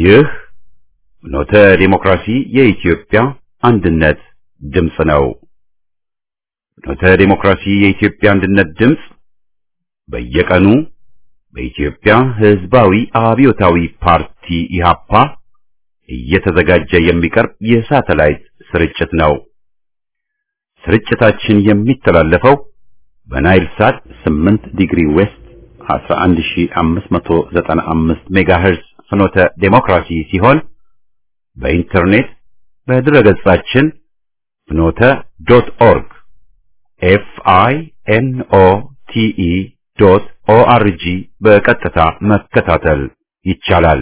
ይህ ፍኖተ ዲሞክራሲ የኢትዮጵያ አንድነት ድምፅ ነው። ፍኖተ ዲሞክራሲ የኢትዮጵያ አንድነት ድምፅ በየቀኑ በኢትዮጵያ ሕዝባዊ አብዮታዊ ፓርቲ ኢህአፓ እየተዘጋጀ የሚቀርብ የሳተላይት ስርጭት ነው። ስርጭታችን የሚተላለፈው በናይል ሳት 8 ዲግሪ ዌስት 11595 ሜጋሄርዝ ፍኖተ ዴሞክራሲ ሲሆን በኢንተርኔት በድረገጻችን ፍኖተ ዶት ኦርግ ኤፍ አይ ኤን ኦ ቲ ኢ ዶት ኦ አር ጂ በቀጥታ መከታተል ይቻላል።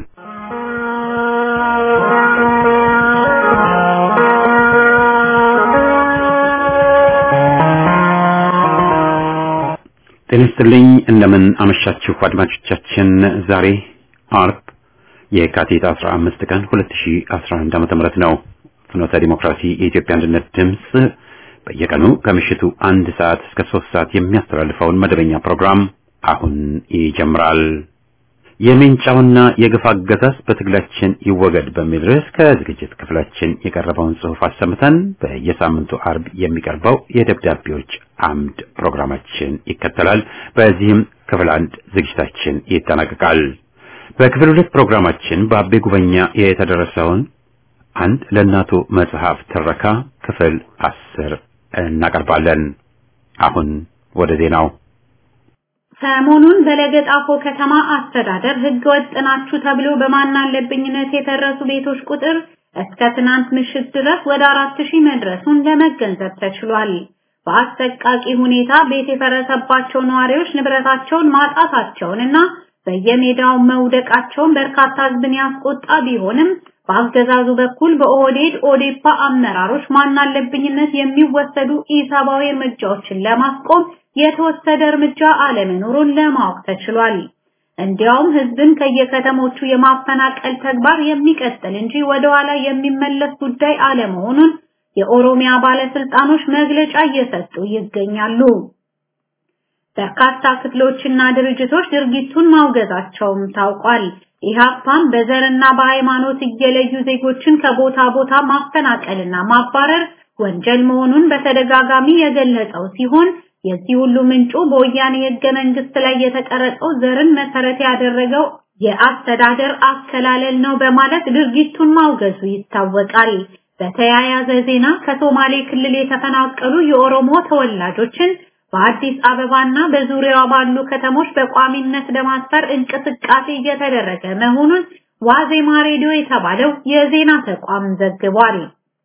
ጤና ይስጥልኝ። እንደምን አመሻችሁ አድማጮቻችን። ዛሬ አርብ የካቲት 15 ቀን 2011 ዓ.ም ነው። ፍኖተ ዲሞክራሲ የኢትዮጵያ አንድነት ድምፅ በየቀኑ ከምሽቱ አንድ ሰዓት እስከ ሶስት ሰዓት የሚያስተላልፈውን መደበኛ ፕሮግራም አሁን ይጀምራል። የሜንጫውና የግፍ አገዛዝ በትግላችን ይወገድ በሚል ርዕስ ከዝግጅት ክፍላችን የቀረበውን ጽሑፍ አሰምተን በየሳምንቱ አርብ የሚቀርበው የደብዳቤዎች አምድ ፕሮግራማችን ይከተላል። በዚህም ክፍል አንድ ዝግጅታችን ይጠናቀቃል። በክፍል ሁለት ፕሮግራማችን በአቤ ጉበኛ የተደረሰውን አንድ ለእናቱ መጽሐፍ ትረካ ክፍል አስር እናቀርባለን። አሁን ወደ ዜናው። ሰሞኑን በለገጣፎ ከተማ አስተዳደር ሕገ ወጥ ናችሁ ተብሎ በማናለብኝነት የተረሱ ቤቶች ቁጥር እስከ ትናንት ምሽት ድረስ ወደ አራት ሺህ መድረሱን ለመገንዘብ ተችሏል። በአሰቃቂ ሁኔታ ቤት የፈረሰባቸው ነዋሪዎች ንብረታቸውን ማጣታቸውንና በየሜዳው መውደቃቸውን በርካታ ሕዝብን ያስቆጣ ቢሆንም በአገዛዙ በኩል በኦህዴድ ኦዴፓ አመራሮች ማናለብኝነት የሚወሰዱ ኢሰብአዊ እርምጃዎችን ለማስቆም የተወሰደ እርምጃ አለመኖሩን ለማወቅ ተችሏል። እንዲያውም ህዝብን ከየከተሞቹ የማፈናቀል ተግባር የሚቀጥል እንጂ ወደ ኋላ የሚመለስ ጉዳይ አለመሆኑን የኦሮሚያ ባለስልጣኖች መግለጫ እየሰጡ ይገኛሉ። በርካታ ክፍሎችና ድርጅቶች ድርጊቱን ማውገዛቸውም ታውቋል። ኢህአፓም በዘርና በሃይማኖት እየለዩ ዜጎችን ከቦታ ቦታ ማፈናቀልና ማባረር ወንጀል መሆኑን በተደጋጋሚ የገለጸው ሲሆን የዚህ ሁሉ ምንጩ በወያኔ ህገ መንግስት ላይ የተቀረጸው ዘርን መሰረት ያደረገው የአስተዳደር አከላለል ነው በማለት ድርጊቱን ማውገዙ ይታወቃል። በተያያዘ ዜና ከሶማሌ ክልል የተፈናቀሉ የኦሮሞ ተወላጆችን በአዲስ አበባና በዙሪያዋ ባሉ ከተሞች በቋሚነት ለማስፈር እንቅስቃሴ እየተደረገ መሆኑን ዋዜማ ሬዲዮ የተባለው የዜና ተቋም ዘግቧል።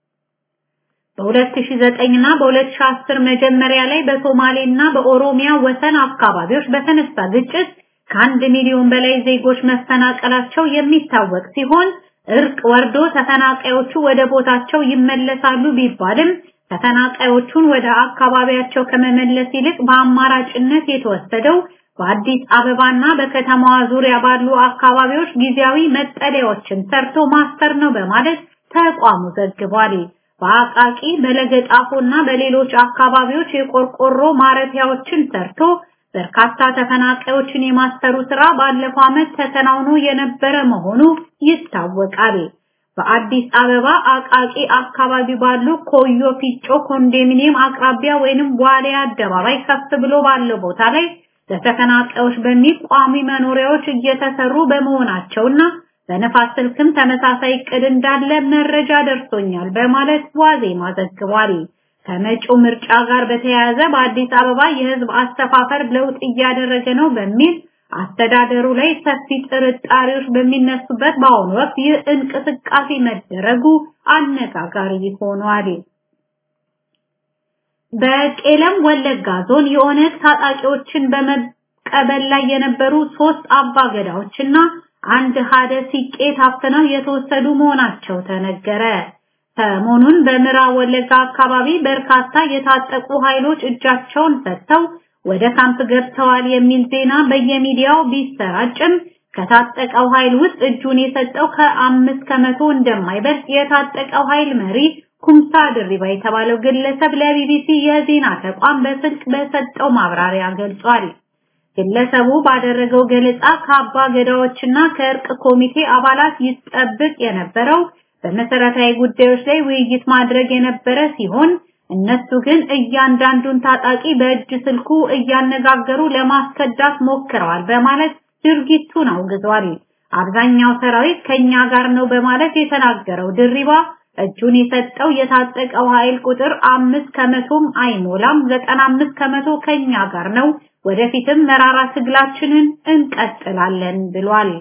በ2009 እና በ2010 መጀመሪያ ላይ በሶማሌና በኦሮሚያ ወሰን አካባቢዎች በተነሳ ግጭት ከአንድ ሚሊዮን በላይ ዜጎች መፈናቀላቸው የሚታወቅ ሲሆን እርቅ ወርዶ ተፈናቃዮቹ ወደ ቦታቸው ይመለሳሉ ቢባልም ተፈናቃዮቹን ወደ አካባቢያቸው ከመመለስ ይልቅ በአማራጭነት የተወሰደው በአዲስ አበባና በከተማዋ ዙሪያ ባሉ አካባቢዎች ጊዜያዊ መጠለያዎችን ሰርቶ ማስፈር ነው በማለት ተቋሙ ዘግቧል። በአቃቂ በለገጣፎና በሌሎች አካባቢዎች የቆርቆሮ ማረፊያዎችን ሰርቶ በርካታ ተፈናቃዮችን የማስፈሩ ስራ ባለፈው ዓመት ተከናውኖ የነበረ መሆኑ ይታወቃል። በአዲስ አበባ አቃቂ አካባቢ ባሉ ኮዮ ፊጮ ኮንዶሚኒየም አቅራቢያ ወይንም ዋሊያ አደባባይ ከፍ ብሎ ባለው ቦታ ላይ ለተፈናቃዮች በሚል ቋሚ መኖሪያዎች እየተሰሩ በመሆናቸውና በነፋስ ስልክም ተመሳሳይ እቅድ እንዳለ መረጃ ደርሶኛል በማለት ዋዜማ ዘግቧል። ከመጪው ምርጫ ጋር በተያያዘ በአዲስ አበባ የህዝብ አስተፋፈር ለውጥ እያደረገ ነው በሚል አስተዳደሩ ላይ ሰፊ ጥርጣሬዎች በሚነሱበት በአሁኑ ወቅት ይህ እንቅስቃሴ መደረጉ አነጋጋሪ ሆኗል። በቄለም ወለጋ ዞን የኦነግ ታጣቂዎችን በመቀበል ላይ የነበሩ ሶስት አባገዳዎችና አንድ ሀደ ሲቄ ታፍነው የተወሰዱ መሆናቸው ተነገረ። ሰሞኑን በምዕራብ ወለጋ አካባቢ በርካታ የታጠቁ ኃይሎች እጃቸውን ሰጥተው ወደ ካምፕ ገብተዋል የሚል ዜና በየሚዲያው ቢሰራጭም ከታጠቀው ኃይል ውስጥ እጁን የሰጠው ከአምስት ከመቶ እንደማይበልጥ የታጠቀው ኃይል መሪ ኩምሳ ድሪባ የተባለው ግለሰብ ለቢቢሲ የዜና ተቋም በስልክ በሰጠው ማብራሪያ ገልጿል። ግለሰቡ ባደረገው ገለጻ ከአባ ገዳዎችና ከእርቅ ኮሚቴ አባላት ይጠብቅ የነበረው በመሰረታዊ ጉዳዮች ላይ ውይይት ማድረግ የነበረ ሲሆን እነሱ ግን እያንዳንዱን ታጣቂ በእጅ ስልኩ እያነጋገሩ ለማስከዳት ሞክረዋል በማለት ድርጊቱን አውግዟል። አብዛኛው ሰራዊት ከኛ ጋር ነው በማለት የተናገረው ድሪባ እጁን የሰጠው የታጠቀው ኃይል ቁጥር አምስት ከመቶም አይሞላም፣ ዘጠና አምስት ከመቶ ከኛ ጋር ነው፣ ወደፊትም መራራ ትግላችንን እንቀጥላለን ብሏል።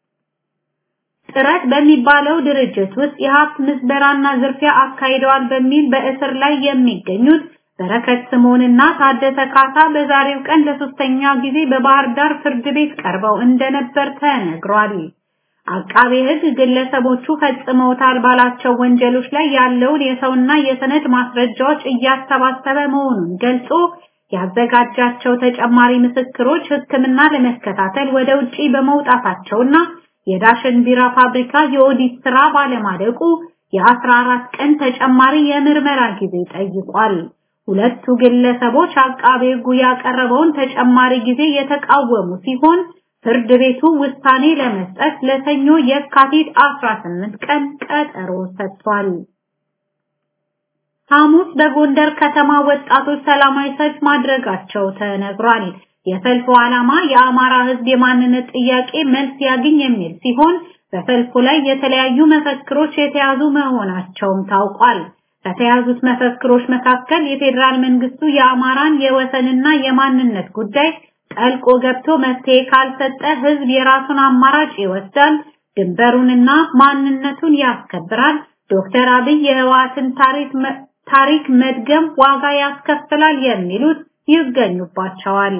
ጥረት በሚባለው ድርጅት ውስጥ የሀብት ምዝበራና ዝርፊያ አካሂደዋል በሚል በእስር ላይ የሚገኙት በረከት ስምዖንና ታደሰ ካሳ በዛሬው ቀን ለሶስተኛ ጊዜ በባህር ዳር ፍርድ ቤት ቀርበው እንደነበር ተነግሯል። አቃቤ ሕግ ግለሰቦቹ ፈጽመውታል ባላቸው ወንጀሎች ላይ ያለውን የሰውና የሰነድ ማስረጃዎች እያሰባሰበ መሆኑን ገልጾ ያዘጋጃቸው ተጨማሪ ምስክሮች ሕክምና ለመከታተል ወደ ውጪ በመውጣታቸውና የዳሽን ቢራ ፋብሪካ የኦዲት ስራ ባለማደቁ የ14 ቀን ተጨማሪ የምርመራ ጊዜ ጠይቋል። ሁለቱ ግለሰቦች አቃቤ ሕጉ ያቀረበውን ተጨማሪ ጊዜ የተቃወሙ ሲሆን ፍርድ ቤቱ ውሳኔ ለመስጠት ለሰኞ የካቲት 18 ቀን ቀጠሮ ሰጥቷል። ሐሙስ በጎንደር ከተማ ወጣቶች ሰላማዊ ሰልፍ ማድረጋቸው ተነግሯል። የሰልፉ ዓላማ የአማራ ሕዝብ የማንነት ጥያቄ መልስ ያግኝ የሚል ሲሆን በሰልፉ ላይ የተለያዩ መፈክሮች የተያዙ መሆናቸውም ታውቋል። ከተያዙት መፈክሮች መካከል የፌዴራል መንግስቱ የአማራን የወሰንና የማንነት ጉዳይ ጠልቆ ገብቶ መፍትሄ ካልሰጠ ህዝብ የራሱን አማራጭ ይወስዳል፣ ድንበሩንና ማንነቱን ያስከብራል፣ ዶክተር አብይ የህወሓትን ታሪክ መድገም ዋጋ ያስከፍላል የሚሉት ይገኙባቸዋል።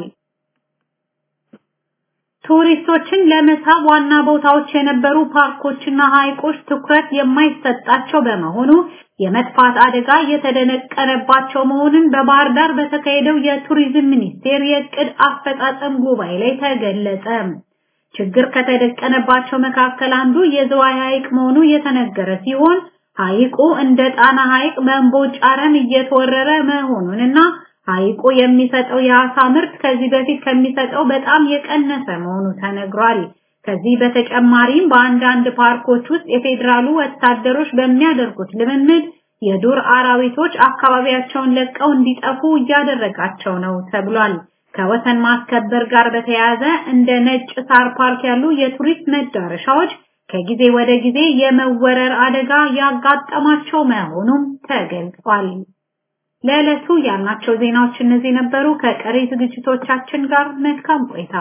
ቱሪስቶችን ለመሳብ ዋና ቦታዎች የነበሩ ፓርኮችና ሐይቆች ትኩረት የማይሰጣቸው በመሆኑ የመጥፋት አደጋ የተደነቀነባቸው መሆኑን በባህር ዳር በተካሄደው የቱሪዝም ሚኒስቴር የእቅድ አፈጻጸም ጉባኤ ላይ ተገለጸ። ችግር ከተደቀነባቸው መካከል አንዱ የዝዋይ ሐይቅ መሆኑ የተነገረ ሲሆን ሐይቁ እንደ ጣና ሐይቅ በእምቦጭ አረም እየተወረረ መሆኑንና ሐይቁ የሚሰጠው የአሳ ምርት ከዚህ በፊት ከሚሰጠው በጣም የቀነሰ መሆኑ ተነግሯል። ከዚህ በተጨማሪም በአንዳንድ ፓርኮች ውስጥ የፌዴራሉ ወታደሮች በሚያደርጉት ልምምድ የዱር አራዊቶች አካባቢያቸውን ለቀው እንዲጠፉ እያደረጋቸው ነው ተብሏል። ከወሰን ማስከበር ጋር በተያያዘ እንደ ነጭ ሳር ፓርክ ያሉ የቱሪስት መዳረሻዎች ከጊዜ ወደ ጊዜ የመወረር አደጋ ያጋጠማቸው መሆኑም ተገልጿል። ለዕለቱ ያልናቸው ዜናዎች እነዚህ ነበሩ። ከቀሪ ዝግጅቶቻችን ጋር መልካም ቆይታ።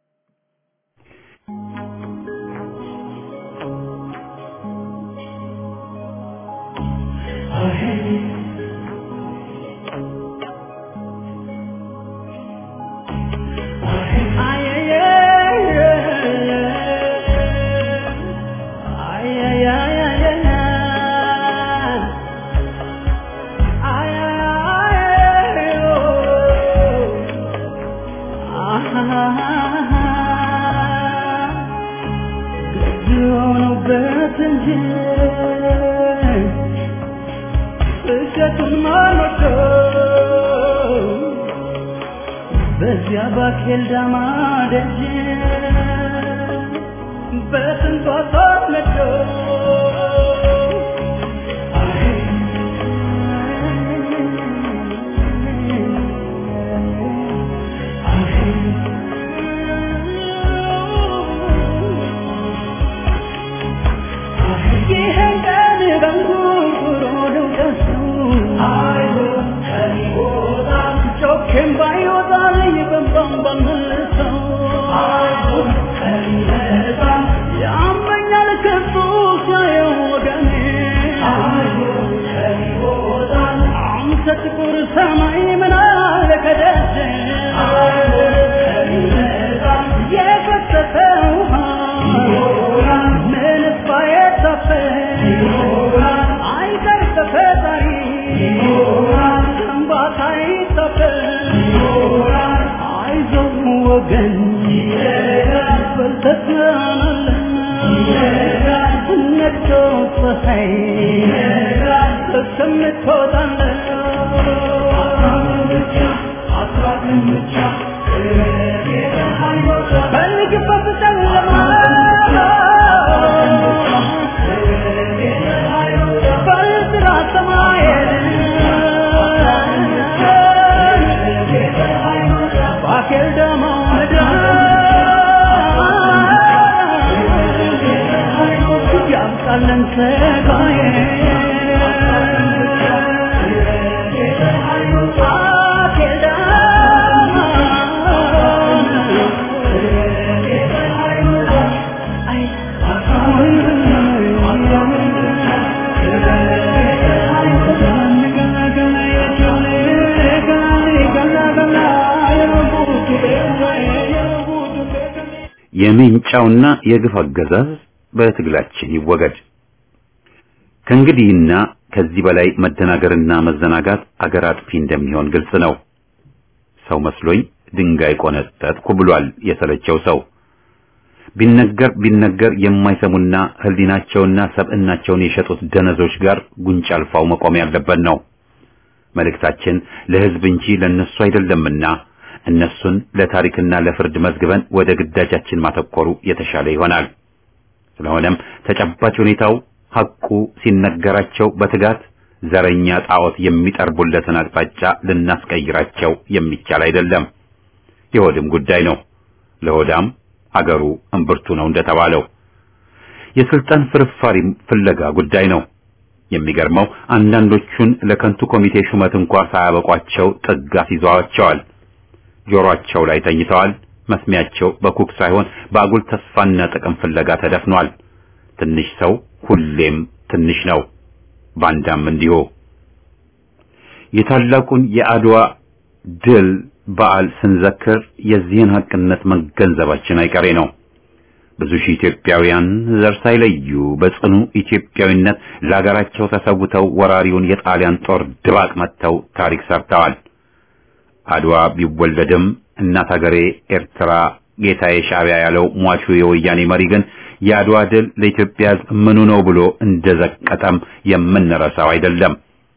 በዚያ ባኬል ዳማ ደጅ በስንቷ ሳትነዶ ይህን ቀን በንጉርጉሮ ነው ደስነው ጮኬም ባይወጣ ይበንባን ባንመልሰው ያመኛል ከሱ ሲያየው ወገኔ አንተ ጥቁር ሰማይ ምን አለ ከደጀ የፈሰሰ ውሃ ምንስ ባይታፈስ አይቀር ተፈጣሪ እንባታ ይታፈስ አይዞህ ወገን በልተትናናለን ነግቶ ፀሐይ እስከምትወጣለን ፈልግበት ጨለማ በጥራ ሰማይን ባኬል ደሞ ምድር ያብቃለን ስጋዬ ባኬል የሜንጫውና የግፍ አገዛዝ በትግላችን ይወገድ። ከእንግዲህና ከዚህ በላይ መደናገርና መዘናጋት አገር አጥፊ እንደሚሆን ግልጽ ነው። ሰው መስሎኝ ድንጋይ ቆነጠጥኩ ብሏል የሰለቸው ሰው። ቢነገር ቢነገር የማይሰሙና ህሊናቸውና ሰብዕናቸውን የሸጡት ደነዞች ጋር ጉንጭ አልፋው መቆም ያለበት ነው። መልእክታችን ለህዝብ እንጂ ለነሱ አይደለምና እነሱን ለታሪክና ለፍርድ መዝግበን ወደ ግዳጃችን ማተኮሩ የተሻለ ይሆናል። ስለሆነም ተጨባጭ ሁኔታው ሐቁ ሲነገራቸው በትጋት ዘረኛ ጣዖት የሚጠርቡለትን አቅጣጫ ልናስቀይራቸው የሚቻል አይደለም። የሆድም ጉዳይ ነው። ለሆዳም አገሩ እምብርቱ ነው እንደተባለው የስልጣን ፍርፋሪ ፍለጋ ጉዳይ ነው። የሚገርመው አንዳንዶቹን ለከንቱ ኮሚቴ ሹመት እንኳ ሳያበቋቸው ጥጋት ይዘዋቸዋል። ጆሮአቸው ላይ ተኝተዋል። መስሚያቸው በኩክ ሳይሆን በአጉል ተስፋና ጥቅም ፍለጋ ተደፍኗል። ትንሽ ሰው ሁሌም ትንሽ ነው። ባንዳም እንዲሁ። የታላቁን የአድዋ ድል በዓል ስንዘክር የዚህን ሐቅነት መገንዘባችን አይቀሬ ነው። ብዙ ሺህ ኢትዮጵያውያን ዘር ሳይለዩ በጽኑ ኢትዮጵያዊነት ለሀገራቸው ተሰውተው ወራሪውን የጣሊያን ጦር ድባቅ መጥተው ታሪክ ሰርተዋል። አድዋ ቢወለድም እናት ሀገሬ ኤርትራ ጌታዬ ሻዕቢያ ያለው ሟቹ የወያኔ መሪ ግን የአድዋ ድል ለኢትዮጵያ ሕዝብ ምኑ ነው ብሎ እንደዘቀጠም የምንረሳው አይደለም።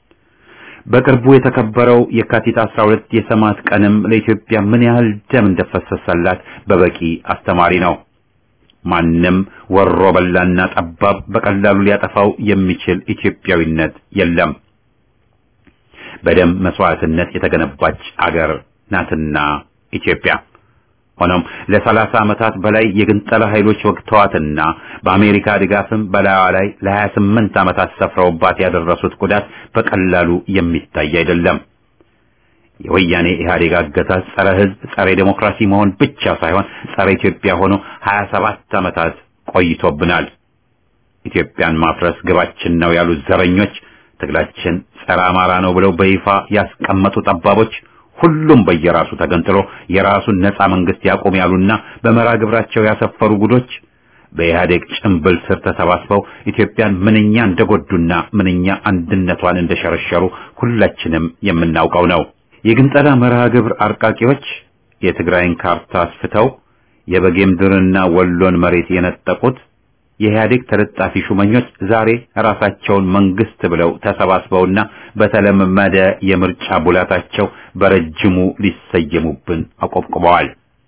በቅርቡ የተከበረው የካቲት 12 የሰማዕት ቀንም ለኢትዮጵያ ምን ያህል ደም እንደፈሰሰላት በበቂ አስተማሪ ነው። ማንም ወሮ በላና ጠባብ በቀላሉ ሊያጠፋው የሚችል ኢትዮጵያዊነት የለም። በደም መስዋዕትነት የተገነባች አገር ናትና ኢትዮጵያ። ሆኖም ለሰላሳ ዓመታት በላይ የግንጠላ ኃይሎች ወግተዋትና በአሜሪካ ድጋፍም በላዩ ላይ ለ28 ዓመታት ሰፍረውባት ያደረሱት ጉዳት በቀላሉ የሚታይ አይደለም። የወያኔ ኢህአዴግ አገዛዝ ጸረ ሕዝብ፣ ጸረ ዴሞክራሲ መሆን ብቻ ሳይሆን ጸረ ኢትዮጵያ ሆኖ 27 ዓመታት ቆይቶብናል። ኢትዮጵያን ማፍረስ ግባችን ነው ያሉት ዘረኞች ትግላችን ጸረ አማራ ነው ብለው በይፋ ያስቀመጡ ጠባቦች ሁሉም በየራሱ ተገንጥሎ የራሱን ነፃ መንግስት ያቆም ያሉና በመራ ግብራቸው ያሰፈሩ ጉዶች በኢህአዴግ ጭንብል ስር ተሰባስበው ኢትዮጵያን ምንኛ እንደጎዱና ምንኛ አንድነቷን እንደሸረሸሩ ሁላችንም የምናውቀው ነው። የግንጠላ መርሃ ግብር አርቃቂዎች የትግራይን ካርታ አስፍተው የበጌምድርና ወሎን መሬት የነጠቁት የኢህአዴግ ተለጣፊ ሹመኞች ዛሬ ራሳቸውን መንግስት ብለው ተሰባስበውና በተለመደ የምርጫ ቡላታቸው በረጅሙ ሊሰየሙብን አቆብቁበዋል።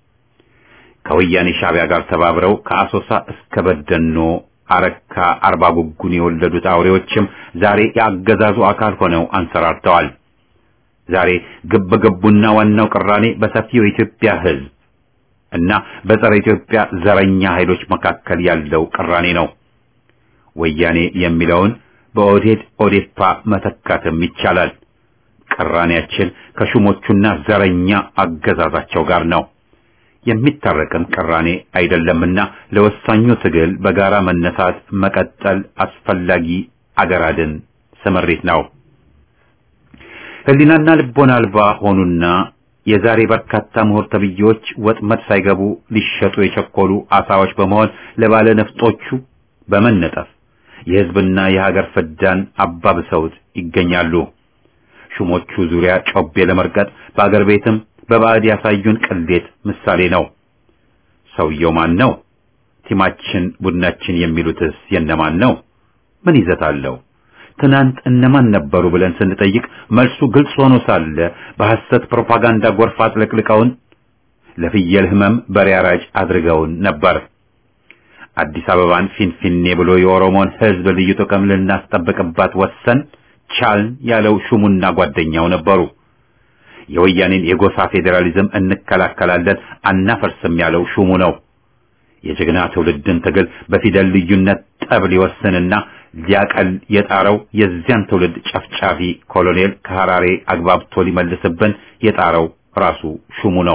ከወያኔ ሻዕቢያ ጋር ተባብረው ከአሶሳ እስከ በደኖ አረካ፣ አርባ ጉጉን የወለዱት አውሬዎችም ዛሬ የአገዛዙ አካል ሆነው አንሰራርተዋል። ዛሬ ግብ ግቡና ዋናው ቅራኔ በሰፊው የኢትዮጵያ ሕዝብ እና በጸረ ኢትዮጵያ ዘረኛ ኃይሎች መካከል ያለው ቅራኔ ነው። ወያኔ የሚለውን በኦዴድ ኦዴፓ መተካትም ይቻላል። ቅራኔያችን ከሹሞቹና ዘረኛ አገዛዛቸው ጋር ነው። የሚታረቅም ቅራኔ አይደለምና ለወሳኙ ትግል በጋራ መነሳት መቀጠል አስፈላጊ አገር አድን ስምሪት ነው። ህሊናና ልቦና አልባ ሆኑና የዛሬ በርካታ ምሁር ተብዬዎች ወጥመድ ሳይገቡ ሊሸጡ የቸኮሉ አሳዎች በመሆን ለባለ ነፍጦቹ በመነጠፍ የህዝብና የሀገር ፍዳን አባብሰውት ይገኛሉ። ሹሞቹ ዙሪያ ጮቤ ለመርገጥ በአገር ቤትም በባዕድ ያሳዩን ቅሌት ምሳሌ ነው። ሰውየው ማን ነው? ቲማችን፣ ቡድናችን የሚሉትስ የነማን ነው? ምን ይዘት አለው? ትናንት እነማን ነበሩ ብለን ስንጠይቅ መልሱ ግልጽ ሆኖ ሳለ በሐሰት ፕሮፓጋንዳ ጎርፍ አጥለቅልቀውን ለፍየል ህመም በሬ አራጅ አድርገውን ነበር። አዲስ አበባን ፊንፊኔ ብሎ የኦሮሞን ህዝብ ልዩ ጥቅም ልናስጠብቅባት ወሰን ቻልን ያለው ሹሙና ጓደኛው ነበሩ። የወያኔን የጎሳ ፌዴራሊዝም እንከላከላለን አናፈርስም ያለው ሹሙ ነው። የጀግና ትውልድን ትግል በፊደል ልዩነት ጠብ ሊወስንና ሊያቀል የጣረው የዚያን ትውልድ ጨፍጫፊ ኮሎኔል ከሐራሬ አግባብቶ ሊመልስብን የጣረው ራሱ ሹሙ ነው።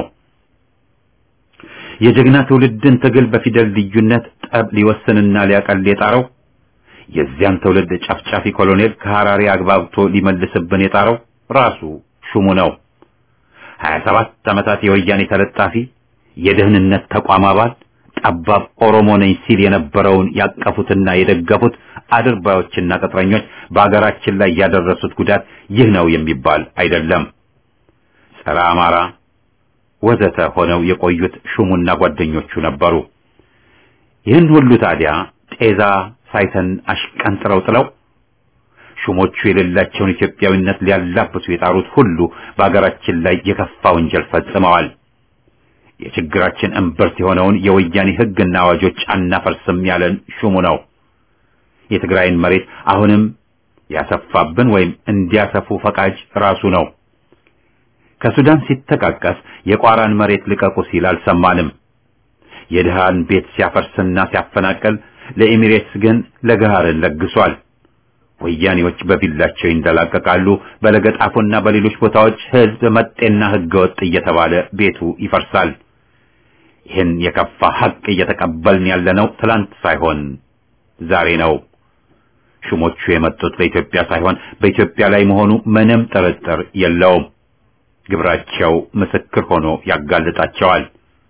የጀግና ትውልድን ትግል በፊደል ልዩነት ጠብ ሊወስንና ሊያቀል የጣረው የዚያን ትውልድ ጨፍጫፊ ኮሎኔል ከሐራሬ አግባብቶ ሊመልስብን የጣረው ራሱ ሹሙ ነው። 27 ዓመታት የወያኔ ተለጣፊ የደህንነት ተቋም አባል ጠባብ ኦሮሞ ነኝ ሲል የነበረውን ያቀፉትና የደገፉት አድርባዮችና ቅጥረኞች በአገራችን ላይ ያደረሱት ጉዳት ይህ ነው የሚባል አይደለም። ጸረ አማራ ወዘተ ሆነው የቆዩት ሹሙና ጓደኞቹ ነበሩ። ይህን ሁሉ ታዲያ ጤዛ ሳይተን አሽቀንጥረው ጥለው ሹሞቹ የሌላቸውን ኢትዮጵያዊነት ሊያላብሱ የጣሩት ሁሉ በአገራችን ላይ የከፋ ወንጀል ፈጽመዋል። የችግራችን እምብርት የሆነውን የወያኔ ሕግና አዋጆች አናፈርስም ያለን ሹሙ ነው። የትግራይን መሬት አሁንም ያሰፋብን ወይም እንዲያሰፉ ፈቃጅ ራሱ ነው። ከሱዳን ሲተቃቀስ የቋራን መሬት ልቀቁ ሲል አልሰማንም። የድሃን ቤት ሲያፈርስና ሲያፈናቅል ለኤሚሬትስ ግን ለገሃርን ለግሷል። ወያኔዎች በቪላቸው ይንደላቀቃሉ። በለገጣፎና በሌሎች ቦታዎች ህዝብ መጤና ህገወጥ እየተባለ ቤቱ ይፈርሳል። ይህን የከፋ ሀቅ እየተቀበልን ያለነው ትላንት ሳይሆን ዛሬ ነው። ሹሞቹ የመጡት ለኢትዮጵያ ሳይሆን በኢትዮጵያ ላይ መሆኑ ምንም ጥርጥር የለውም። ግብራቸው ምስክር ሆኖ ያጋልጣቸዋል።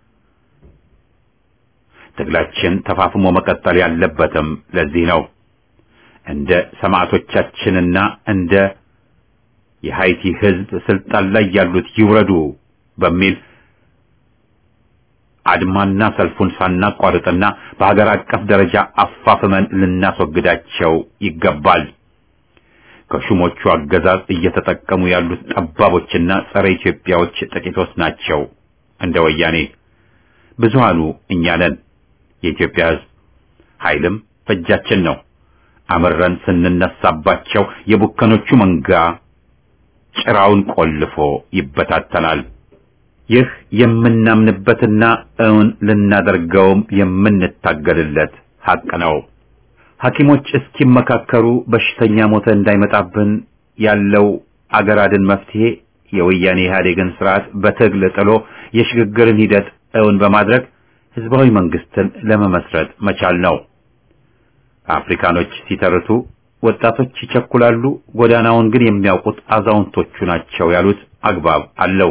ትግላችን ተፋፍሞ መቀጠል ያለበትም ለዚህ ነው። እንደ ሰማዕቶቻችንና እንደ የሃይቲ ህዝብ ስልጣን ላይ ያሉት ይውረዱ በሚል አድማና ሰልፉን ሳናቋርጥና በሀገር አቀፍ ደረጃ አፋፍመን ልናስወግዳቸው ይገባል። ከሹሞቹ አገዛዝ እየተጠቀሙ ያሉት ጠባቦችና ጸረ ኢትዮጵያዎች ጥቂቶች ናቸው። እንደ ወያኔ ብዙሃኑ እኛ ነን። የኢትዮጵያ ህዝብ ኃይልም በእጃችን ነው። አምረን ስንነሳባቸው የቡከኖቹ መንጋ ጭራውን ቆልፎ ይበታተናል። ይህ የምናምንበትና እውን ልናደርገውም የምንታገልለት ሐቅ ነው። ሐኪሞች እስኪመካከሩ በሽተኛ ሞተ እንዳይመጣብን ያለው አገር አድን መፍትሄ የወያኔ ኢህአዴግን ስርዓት በትግል ጥሎ የሽግግርን ሂደት እውን በማድረግ ህዝባዊ መንግስትን ለመመስረት መቻል ነው። አፍሪካኖች ሲተርቱ ወጣቶች ይቸኩላሉ፣ ጎዳናውን ግን የሚያውቁት አዛውንቶቹ ናቸው ያሉት አግባብ አለው።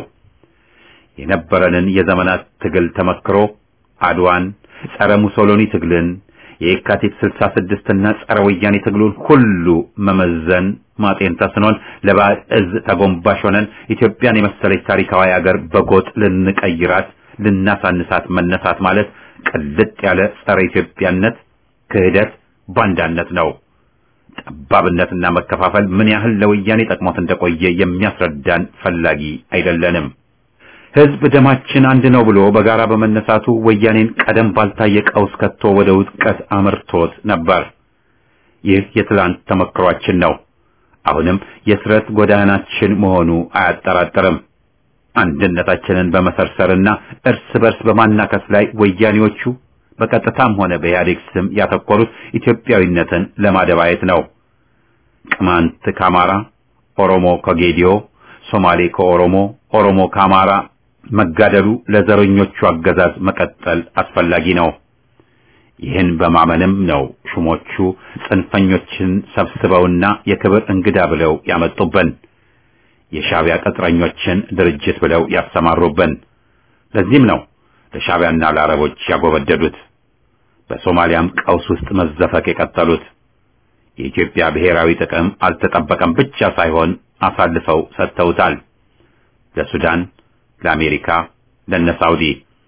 የነበረንን የዘመናት ትግል ተመክሮ አድዋን፣ ጸረ ሙሶሎኒ ትግልን፣ የየካቲት 66 እና ጸረ ወያኔ ትግሉን ሁሉ መመዘን ማጤን ተስኖን ለባዕድ እዝ ተጎንባሽ ሆነን ኢትዮጵያን የመሰለች ታሪካዊ አገር በጎጥ ልንቀይራት ልናሳንሳት መነሳት ማለት ቅልጥ ያለ ጸረ ኢትዮጵያነት ክህደት ባንዳነት ነው። ጠባብነትና መከፋፈል ምን ያህል ለወያኔ ጠቅሞት እንደቆየ የሚያስረዳን ፈላጊ አይደለንም። ህዝብ ደማችን አንድ ነው ብሎ በጋራ በመነሳቱ ወያኔን ቀደም ባልታየ ቀውስ ከቶ ወደ ውድቀት አምርቶት ነበር። ይህ የትላንት ተመክሯችን ነው። አሁንም የስረት ጎዳናችን መሆኑ አያጠራጥርም። አንድነታችንን በመሰርሰርና እርስ በርስ በማናከስ ላይ ወያኔዎቹ በቀጥታም ሆነ በኢህአዴግ ስም ያተኮሩት ኢትዮጵያዊነትን ለማደባየት ነው። ቅማንት ከአማራ፣ ኦሮሞ ከጌዲዮ፣ ሶማሌ ከኦሮሞ፣ ኦሮሞ ከአማራ መጋደሉ ለዘረኞቹ አገዛዝ መቀጠል አስፈላጊ ነው። ይህን በማመንም ነው ሹሞቹ ጽንፈኞችን ሰብስበውና የክብር እንግዳ ብለው ያመጡብን፣ የሻዕቢያ ቅጥረኞችን ድርጅት ብለው ያሰማሩብን። ለዚህም ነው ለሻዕቢያና ለአረቦች ያጎበደዱት፣ በሶማሊያም ቀውስ ውስጥ መዘፈቅ የቀጠሉት። የኢትዮጵያ ብሔራዊ ጥቅም አልተጠበቀም ብቻ ሳይሆን አሳልፈው ሰጥተውታል። ለሱዳን፣ ለአሜሪካ፣ ለነ ሳውዲ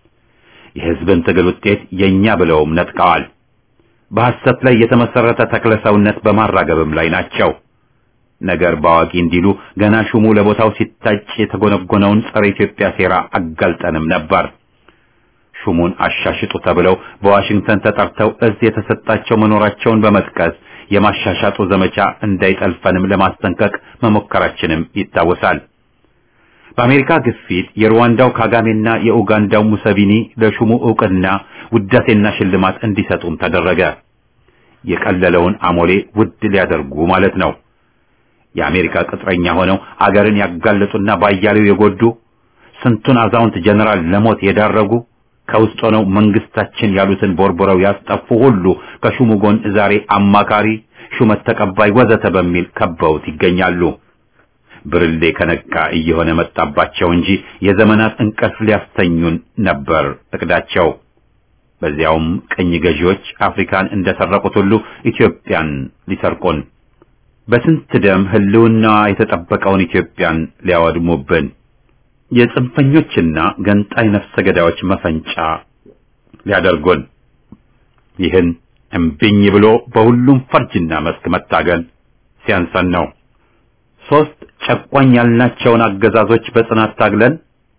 የህዝብን ትግል ውጤት የኛ ብለውም ነጥቀዋል። በሐሰት ላይ የተመሰረተ ተክለ ሰውነት በማራገብም ላይ ናቸው። ነገር ባዋቂ እንዲሉ ገና ሹሙ ለቦታው ሲታጭ የተጎነጎነውን ጸረ ኢትዮጵያ ሴራ አጋልጠንም ነበር። ሹሙን አሻሽጡ ተብለው በዋሽንግተን ተጠርተው እዝ የተሰጣቸው መኖራቸውን በመጥቀስ የማሻሻጡ ዘመቻ እንዳይጠልፈንም ለማስጠንቀቅ መሞከራችንም ይታወሳል። በአሜሪካ ግፊት የሩዋንዳው ካጋሜና የኡጋንዳው ሙሰቪኒ ለሹሙ ዕውቅና ውዳሴና ሽልማት እንዲሰጡም ተደረገ። የቀለለውን አሞሌ ውድ ሊያደርጉ ማለት ነው። የአሜሪካ ቅጥረኛ ሆነው አገርን ያጋለጡና ባያሌው የጎዱ ስንቱን አዛውንት ጀነራል ለሞት የዳረጉ ከውስጥ ሆነው መንግስታችን ያሉትን ቦርቦረው ያስጠፉ ሁሉ ከሹሙ ጎን ዛሬ አማካሪ፣ ሹመት ተቀባይ ወዘተ በሚል ከበውት ይገኛሉ። ብርሌ ከነቃ እየሆነ መጣባቸው እንጂ የዘመናት እንቅልፍ ሊያስተኙን ነበር እቅዳቸው። በዚያውም ቅኝ ገዢዎች አፍሪካን እንደሰረቁት ሁሉ ኢትዮጵያን ሊሰርቁን በስንት ደም ህልውናዋ የተጠበቀውን ኢትዮጵያን ሊያወድሙብን የጽንፈኞችና ገንጣይ ነፍሰ ገዳዮች መፈንጫ ሊያደርጉን ይህን እምቢኝ ብሎ በሁሉም ፈርጅና መስክ መታገል ሲያንሰን ነው። ሶስት ጨቋኝ ያልናቸውን አገዛዞች በጽናት ታግለን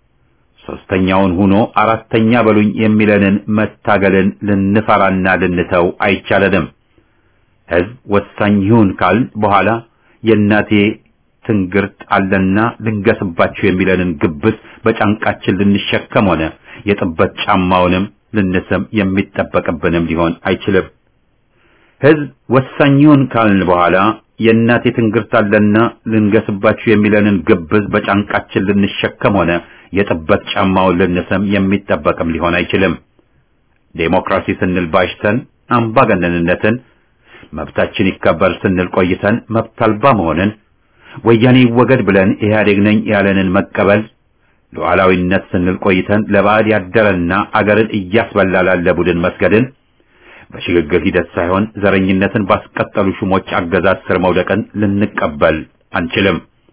ሶስተኛውን ሆኖ አራተኛ በሉኝ የሚለንን መታገልን ልንፈራና ልንተው አይቻለንም። ህዝብ ወሳኝ ይሁን ካል በኋላ የእናቴ ትንግርት አለና ልንገስባችሁ የሚለንን ግብስ በጫንቃችን ልንሸከም ሆነ የጥበት ጫማውንም ልንስም የሚጠበቅብንም ሊሆን አይችልም። ህዝብ ወሳኝ ይሁን ካልን በኋላ የእናቴ ትንግርት አለና ልንገስባችሁ የሚለንን ግብዝ በጫንቃችን ልንሸከም ሆነ የጥበት ጫማውን ልንስም የሚጠበቅም ሊሆን አይችልም። ዴሞክራሲ ስንል ባሽተን አምባገነንነትን መብታችን ይከበር ስንል ቆይተን መብት አልባ መሆንን ወያኔ ይወገድ ብለን ኢህአዴግ ነኝ ያለንን መቀበል ሉዓላዊነት ስንል ቆይተን ለባዕድ ያደረና አገርን እያስበላ ላለ ቡድን መስገድን በሽግግር ሂደት ሳይሆን ዘረኝነትን ባስቀጠሉ ሹሞች አገዛዝ ስር መውደቅን ልንቀበል አንችልም።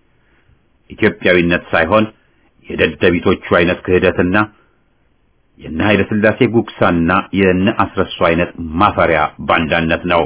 ኢትዮጵያዊነት ሳይሆን የደደቢቶቹ አይነት ክህደትና የነ ኃይለ ሥላሴ ጉግሳና የነ አስረሱ አይነት ማፈሪያ ባንዳነት ነው።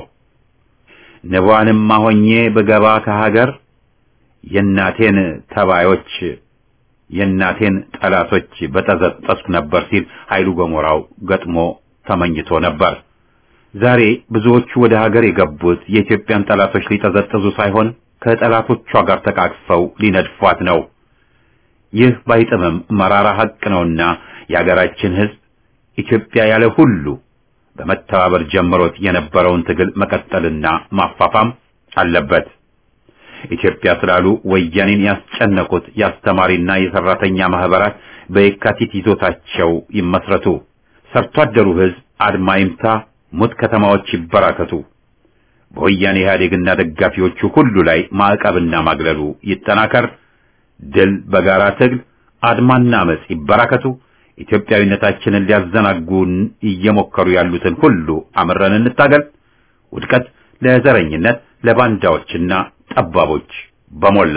ንቧንም ሆኜ ብገባ ከሀገር የእናቴን ተባዮች የእናቴን ጠላቶች በጠዘጠስኩ ነበር ሲል ኃይሉ ገሞራው ገጥሞ ተመኝቶ ነበር። ዛሬ ብዙዎቹ ወደ ሀገር የገቡት የኢትዮጵያን ጠላቶች ሊጠዘጥዙ ሳይሆን ከጠላቶቿ ጋር ተቃቅፈው ሊነድፏት ነው። ይህ ባይጥምም መራራ ሐቅ ነውና የሀገራችን ሕዝብ ኢትዮጵያ ያለ ሁሉ በመተባበር ጀምሮት የነበረውን ትግል መቀጠልና ማፋፋም አለበት። ኢትዮጵያ ስላሉ ወያኔን ያስጨነቁት የአስተማሪና የሰራተኛ ማህበራት በየካቲት ይዞታቸው ይመስረቱ። ሰርቶ አደሩ ሕዝብ አድማ ይምታ፣ ሙት ከተማዎች ይበራከቱ። በወያኔ ኢህአዴግና ደጋፊዎቹ ሁሉ ላይ ማዕቀብና ማግለሉ ይጠናከር። ድል በጋራ ትግል፣ አድማና አመጽ ይበራከቱ። ኢትዮጵያዊነታችንን ሊያዘናጉን እየሞከሩ ያሉትን ሁሉ አምረን እንታገል። ውድቀት ለዘረኝነት፣ ለባንዳዎችና ጠባቦች በሞላ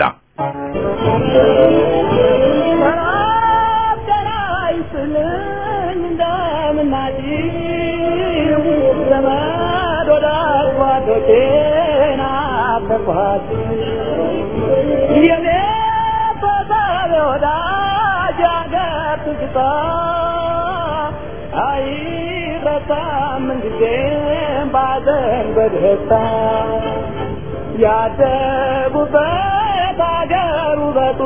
በደስታ ያደጉበት አገር ውበቱ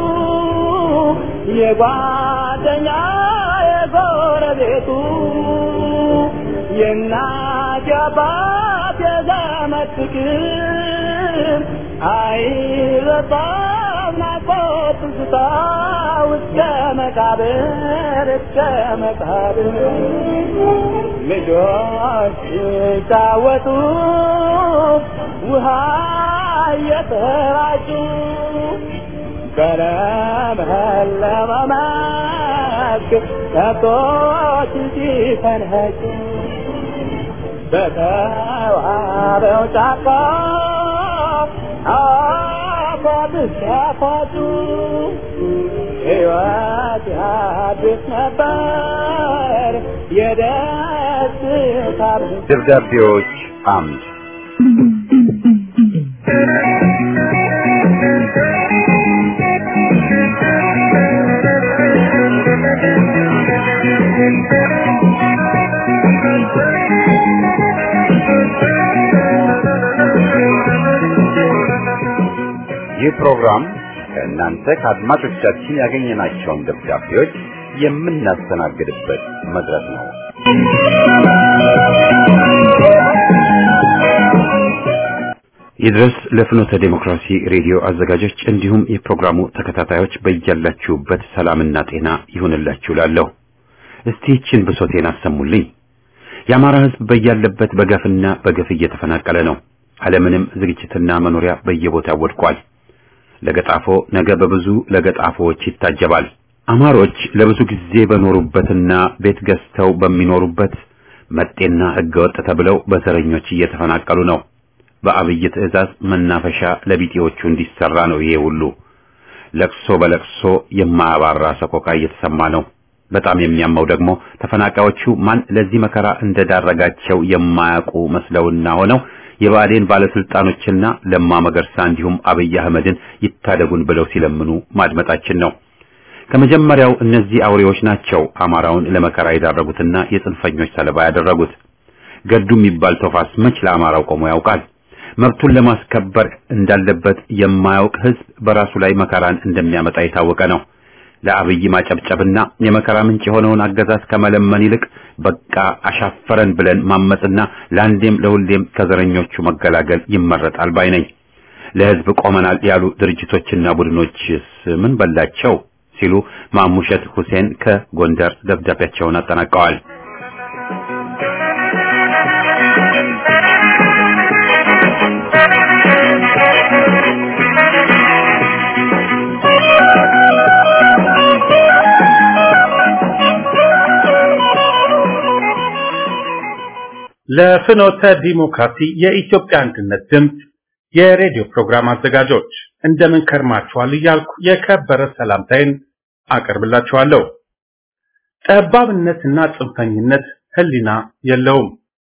የጓደኛ የጎረቤቱ የእናት የአባት የዘመድ ፍቅር አይረሳም ናፍቆት ትዝታ እስከ መቃብር እስከ መቃብር ልጆች ሲጫወቱ ውሃ እየተራጩ በለመለመ መስክ ከብቶች ሲፈንኸጩ በተዋበው ጫካ አፏብስ ሲያፏጩ ሕይወት ያድስ ነበር የደስታ ደብዳቤዎች አምድ ይህ ፕሮግራም ከእናንተ ከአድማጮቻችን ያገኘናቸውን ደብዳቤዎች የምናስተናግድበት መድረክ ነው። ይድረስ ለፍኖተ ዴሞክራሲ ሬዲዮ አዘጋጆች እንዲሁም የፕሮግራሙ ተከታታዮች በያላችሁበት ሰላምና ጤና ይሁንላችሁ ላለሁ። እስቲ ይችን ብሶቴን አሰሙልኝ። የአማራ ሕዝብ በያለበት በገፍና በገፍ እየተፈናቀለ ነው። አለምንም ዝግጅትና መኖሪያ በየቦታው ወድቋል። ለገጣፎ ነገ በብዙ ለገጣፎዎች ይታጀባል። አማሮች ለብዙ ጊዜ በኖሩበትና ቤት ገዝተው በሚኖሩበት መጤና ሕገወጥ ተብለው በዘረኞች እየተፈናቀሉ ነው። በአብይ ትዕዛዝ መናፈሻ ለቢጤዎቹ እንዲሰራ ነው። ይሄ ሁሉ ለቅሶ በለቅሶ የማያባራ ሰቆቃ እየተሰማ ነው። በጣም የሚያመው ደግሞ ተፈናቃዮቹ ማን ለዚህ መከራ እንደዳረጋቸው የማያውቁ መስለውና ሆነው የብአዴን ባለስልጣኖችና ለማ መገርሳ እንዲሁም አብይ አህመድን ይታደጉን ብለው ሲለምኑ ማድመጣችን ነው። ከመጀመሪያው እነዚህ አውሬዎች ናቸው አማራውን ለመከራ የዳረጉትና የጽንፈኞች ሰለባ ያደረጉት። ገዱ የሚባል ቶፋስ መች ለአማራው ቆሞ ያውቃል? መብቱን ለማስከበር እንዳለበት የማያውቅ ህዝብ በራሱ ላይ መከራን እንደሚያመጣ የታወቀ ነው። ለአብይ ማጨብጨብና የመከራ ምንጭ የሆነውን አገዛዝ ከመለመን ይልቅ በቃ አሻፈረን ብለን ማመጽና ለአንዴም ለሁሌም ከዘረኞቹ መገላገል ይመረጣል ባይ ነኝ። ለህዝብ ቆመናል ያሉ ድርጅቶችና ቡድኖችስ ምን በላቸው ሲሉ ማሙሸት ሁሴን ከጎንደር ደብዳቤያቸውን አጠናቀዋል። ለፍኖተ ዲሞክራሲ የኢትዮጵያ አንድነት ድምፅ የሬዲዮ ፕሮግራም አዘጋጆች እንደምን ከርማችኋል እያልኩ የከበረ ሰላምታዬን አቀርብላችኋለሁ። ጠባብነትና ጽንፈኝነት ህሊና የለውም።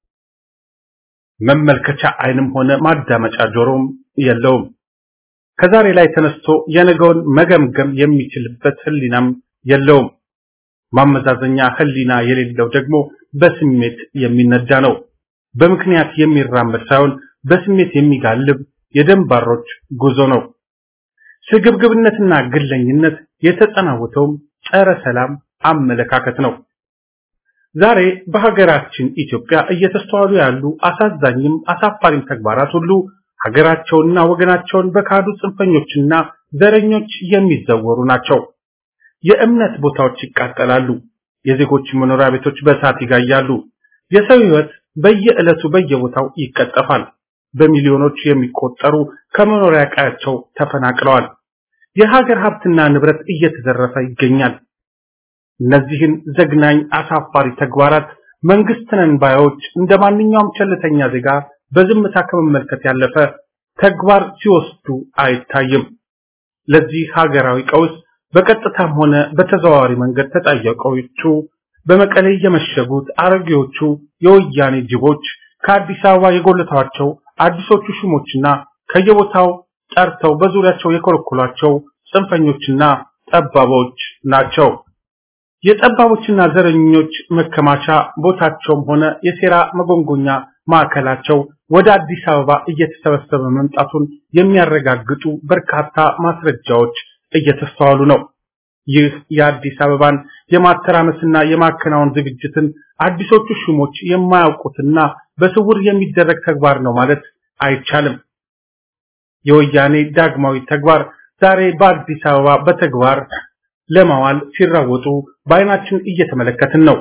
መመልከቻ አይንም ሆነ ማዳመጫ ጆሮም የለውም። ከዛሬ ላይ ተነስቶ የነገውን መገምገም የሚችልበት ህሊናም የለውም። ማመዛዘኛ ህሊና የሌለው ደግሞ በስሜት የሚነዳ ነው። በምክንያት የሚራመድ ሳይሆን በስሜት የሚጋልብ የደንባሮች ጉዞ ነው። ስግብግብነትና ግለኝነት የተጠናወተውም ጸረ ሰላም አመለካከት ነው። ዛሬ በሀገራችን ኢትዮጵያ እየተስተዋሉ ያሉ አሳዛኝም አሳፋሪም ተግባራት ሁሉ ሀገራቸውንና ወገናቸውን በካዱ ጽንፈኞችና ዘረኞች የሚዘወሩ ናቸው። የእምነት ቦታዎች ይቃጠላሉ። የዜጎች መኖሪያ ቤቶች በእሳት ይጋያሉ። የሰው ህይወት በየዕለቱ በየቦታው ይቀጠፋል። በሚሊዮኖች የሚቆጠሩ ከመኖሪያ ቀያቸው ተፈናቅለዋል። የሀገር ሀብትና ንብረት እየተዘረፈ ይገኛል። እነዚህን ዘግናኝ አሳፋሪ ተግባራት መንግስት ነን ባዮች እንደ ማንኛውም ቸልተኛ ዜጋ በዝምታ ከመመልከት ያለፈ ተግባር ሲወስዱ አይታይም። ለዚህ ሀገራዊ ቀውስ በቀጥታም ሆነ በተዘዋዋሪ መንገድ ተጠያቂዎቹ በመቀሌ የመሸጉት አሮጌዎቹ የወያኔ ጅቦች ከአዲስ አበባ የጎለቷቸው አዲሶቹ ሹሞችና ከየቦታው ጠርተው በዙሪያቸው የኮለኮሏቸው ጽንፈኞችና ጠባቦች ናቸው። የጠባቦችና ዘረኞች መከማቻ ቦታቸውም ሆነ የሴራ መጎንጎኛ ማዕከላቸው ወደ አዲስ አበባ እየተሰበሰበ መምጣቱን የሚያረጋግጡ በርካታ ማስረጃዎች እየተስተዋሉ ነው። ይህ የአዲስ አበባን የማተራመስና የማከናወን ዝግጅትን አዲሶቹ ሹሞች የማያውቁትና በስውር የሚደረግ ተግባር ነው ማለት አይቻልም። የወያኔ ዳግማዊ ተግባር ዛሬ በአዲስ አበባ በተግባር ለማዋል ሲራወጡ በአይናችን እየተመለከትን ነው።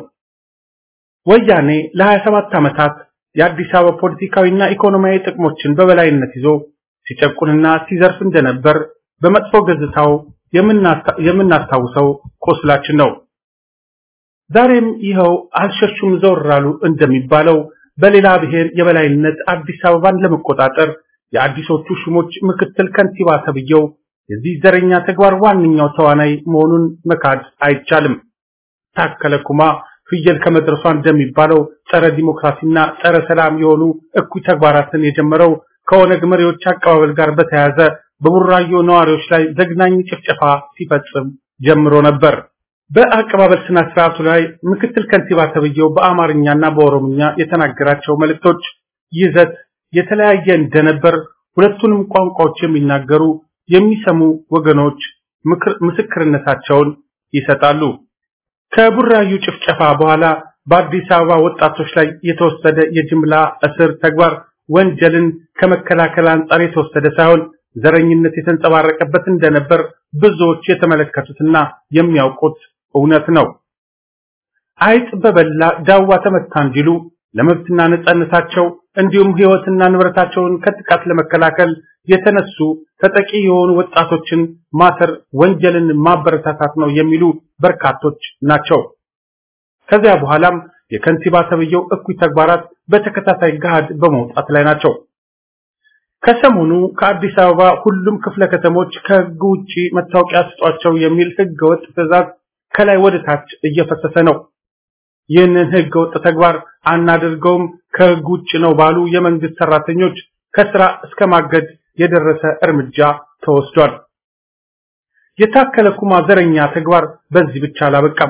ወያኔ ለ27 ዓመታት የአዲስ አበባ ፖለቲካዊና ኢኮኖሚያዊ ጥቅሞችን በበላይነት ይዞ ሲጨቁንና ሲዘርፍ እንደነበር በመጥፎ ገጽታው የምናስታውሰው ቁስላችን ነው። ዛሬም ይኸው አልሸሹም ዘወር አሉ እንደሚባለው በሌላ ብሔር የበላይነት አዲስ አበባን ለመቆጣጠር የአዲሶቹ ሹሞች ምክትል ከንቲባ ተብየው የዚህ ዘረኛ ተግባር ዋነኛው ተዋናይ መሆኑን መካድ አይቻልም። ታከለ ኩማ ፍየል ከመድረሷ እንደሚባለው ጸረ ዲሞክራሲና ጸረ ሰላም የሆኑ እኩይ ተግባራትን የጀመረው ከኦነግ መሪዎች አቀባበል ጋር በተያያዘ በቡራዮ ነዋሪዎች ላይ ዘግናኝ ጭፍጨፋ ሲፈጽም ጀምሮ ነበር። በአቀባበል ስነ ስርዓቱ ላይ ምክትል ከንቲባ ተብዬው በአማርኛና በኦሮምኛ የተናገራቸው መልእክቶች ይዘት የተለያየ እንደነበር ሁለቱንም ቋንቋዎች የሚናገሩ የሚሰሙ ወገኖች ምስክርነታቸውን ይሰጣሉ። ከቡራዩ ጭፍጨፋ በኋላ በአዲስ አበባ ወጣቶች ላይ የተወሰደ የጅምላ እስር ተግባር ወንጀልን ከመከላከል አንጻር የተወሰደ ሳይሆን ዘረኝነት የተንጸባረቀበት እንደነበር ብዙዎች የተመለከቱትና የሚያውቁት እውነት ነው። አይጥ በበላ ዳዋ ተመታ እንዲሉ ለመብትና ነጻነታቸው እንዲሁም ሕይወትና ንብረታቸውን ከጥቃት ለመከላከል የተነሱ ተጠቂ የሆኑ ወጣቶችን ማሰር ወንጀልን ማበረታታት ነው የሚሉ በርካቶች ናቸው። ከዚያ በኋላም የከንቲባ ተብዬው እኩይ ተግባራት በተከታታይ ገሃድ በመውጣት ላይ ናቸው። ከሰሞኑ ከአዲስ አበባ ሁሉም ክፍለ ከተሞች ከሕግ ውጪ መታወቂያ ስጧቸው የሚል ሕገ ወጥ ትዕዛዝ ከላይ ወደ ታች እየፈሰሰ ነው። ይህንን ሕገ ወጥ ተግባር አናደርገውም ከሕግ ውጭ ነው ባሉ የመንግስት ሰራተኞች ከስራ እስከ ማገድ የደረሰ እርምጃ ተወስዷል። የታከለ ኩማ ዘረኛ ተግባር በዚህ ብቻ አላበቃም።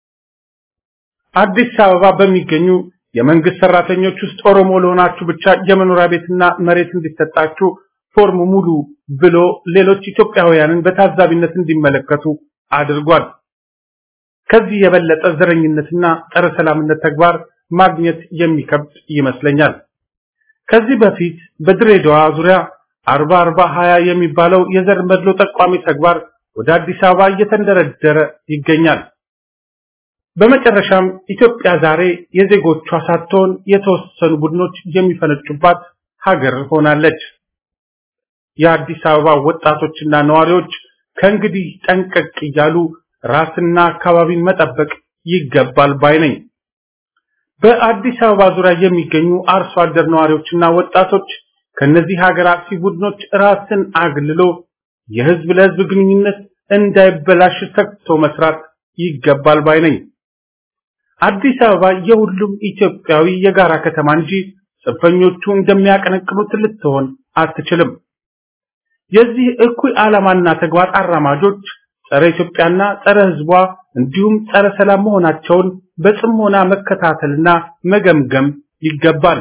አዲስ አበባ በሚገኙ የመንግስት ሰራተኞች ውስጥ ኦሮሞ ለሆናችሁ ብቻ የመኖሪያ ቤትና መሬት እንዲሰጣችሁ ፎርም ሙሉ ብሎ ሌሎች ኢትዮጵያውያንን በታዛቢነት እንዲመለከቱ አድርጓል። ከዚህ የበለጠ ዘረኝነትና ጸረ ሰላምነት ተግባር ማግኘት የሚከብድ ይመስለኛል። ከዚህ በፊት በድሬዳዋ ዙሪያ አርባ አርባ ሀያ የሚባለው የዘር መድሎ ጠቋሚ ተግባር ወደ አዲስ አበባ እየተንደረደረ ይገኛል። በመጨረሻም ኢትዮጵያ ዛሬ የዜጎቿ ሳትሆን የተወሰኑ ቡድኖች የሚፈነጩባት ሀገር ሆናለች። የአዲስ አበባ ወጣቶችና ነዋሪዎች ከእንግዲህ ጠንቀቅ እያሉ ራስና አካባቢን መጠበቅ ይገባል ባይ ነኝ። በአዲስ አበባ ዙሪያ የሚገኙ አርሶ አደር ነዋሪዎችና ወጣቶች ከነዚህ ሀገር አጥፊ ቡድኖች ራስን አግልሎ የህዝብ ለህዝብ ግንኙነት እንዳይበላሽ ተግቶ መስራት ይገባል ባይ ነኝ። አዲስ አበባ የሁሉም ኢትዮጵያዊ የጋራ ከተማ እንጂ ጽንፈኞቹ እንደሚያቀነቅኑት ልትሆን አትችልም። የዚህ እኩይ ዓላማና ተግባር አራማጆች ጸረ ኢትዮጵያና ጸረ ህዝቧ እንዲሁም ጸረ ሰላም መሆናቸውን በጽሞና መከታተልና መገምገም ይገባል።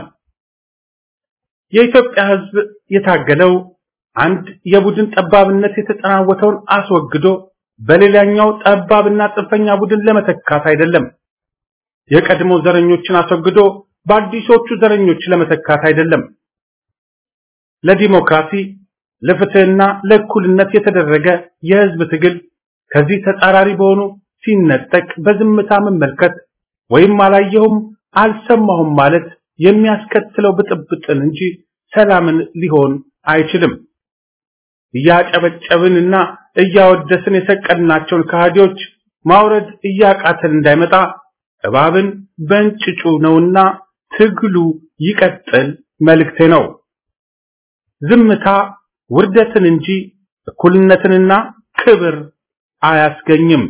የኢትዮጵያ ህዝብ የታገለው አንድ የቡድን ጠባብነት የተጠናወተውን አስወግዶ በሌላኛው ጠባብና ጽንፈኛ ቡድን ለመተካት አይደለም። የቀድሞ ዘረኞችን አስወግዶ በአዲሶቹ ዘረኞች ለመተካት አይደለም። ለዲሞክራሲ ለፍትህና ለእኩልነት የተደረገ የህዝብ ትግል ከዚህ ተጻራሪ በሆኑ ሲነጠቅ በዝምታ መመልከት ወይም አላየሁም አልሰማሁም ማለት የሚያስከትለው ብጥብጥን እንጂ ሰላምን ሊሆን አይችልም። እያጨበጨብንና እያወደስን የሰቀልናቸውን ከሃዲዎች ማውረድ እያቃተን እንዳይመጣ እባብን በእንጭጩ ነውና ትግሉ ይቀጥል መልእክቴ ነው። ዝምታ ውርደትን እንጂ እኩልነትንና ክብር አያስገኝም።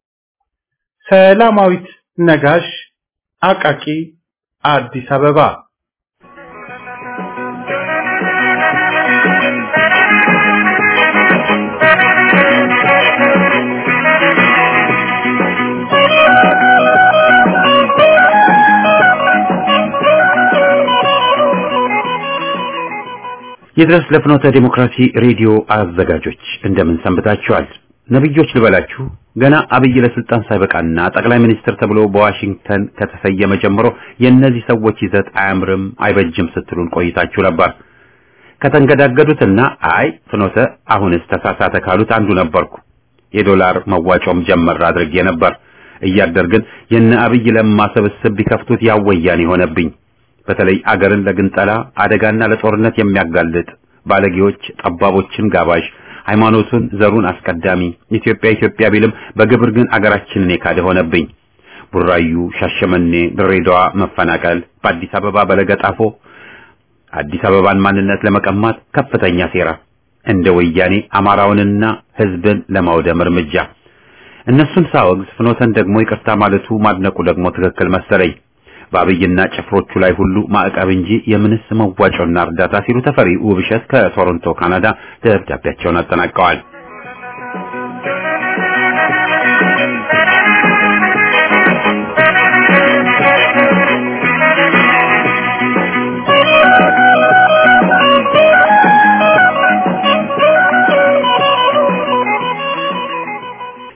ሰላማዊት ነጋሽ አቃቂ አዲስ አበባ ይድረስ ለፍኖተ ዲሞክራሲ ሬዲዮ አዘጋጆች እንደምን ሰንብታችኋል? ነብዮች ልበላችሁ ገና አብይ ለስልጣን ሳይበቃና ጠቅላይ ሚኒስትር ተብሎ በዋሽንግተን ከተሰየመ ጀምሮ የእነዚህ ሰዎች ይዘት አያምርም፣ አይበጅም ስትሉን ቆይታችሁ ነበር። ከተንገዳገዱትና አይ ፍኖተ አሁንስ ተሳሳተ ካሉት አንዱ ነበርኩ። የዶላር መዋጮም ጀመር አድርጌ ነበር። እያደር ግን የነ አብይ ለማ ስብስብ ቢከፍቱት ያወያን የሆነብኝ በተለይ አገርን ለግንጠላ አደጋና ለጦርነት የሚያጋልጥ ባለጌዎች፣ ጠባቦችን ጋባዥ፣ ሃይማኖቱን ዘሩን አስቀዳሚ ኢትዮጵያ ኢትዮጵያ ቢልም በግብር ግን አገራችንን የካደ ሆነብኝ። ቡራዩ፣ ሻሸመኔ፣ ድሬዳዋ መፈናቀል፣ በአዲስ አበባ በለገጣፎ አዲስ አበባን ማንነት ለመቀማት ከፍተኛ ሴራ፣ እንደ ወያኔ አማራውንና ሕዝብን ለማውደም እርምጃ። እነሱን ሳወግዝ ፍኖተን ደግሞ ይቅርታ ማለቱ ማድነቁ ደግሞ ትክክል መሰለኝ። በአብይና ጭፍሮቹ ላይ ሁሉ ማዕቀብ እንጂ የምንስ መዋጮና እርዳታ ሲሉ ተፈሪ ውብሸት ከቶሮንቶ ካናዳ ደብዳቤያቸውን አጠናቀዋል።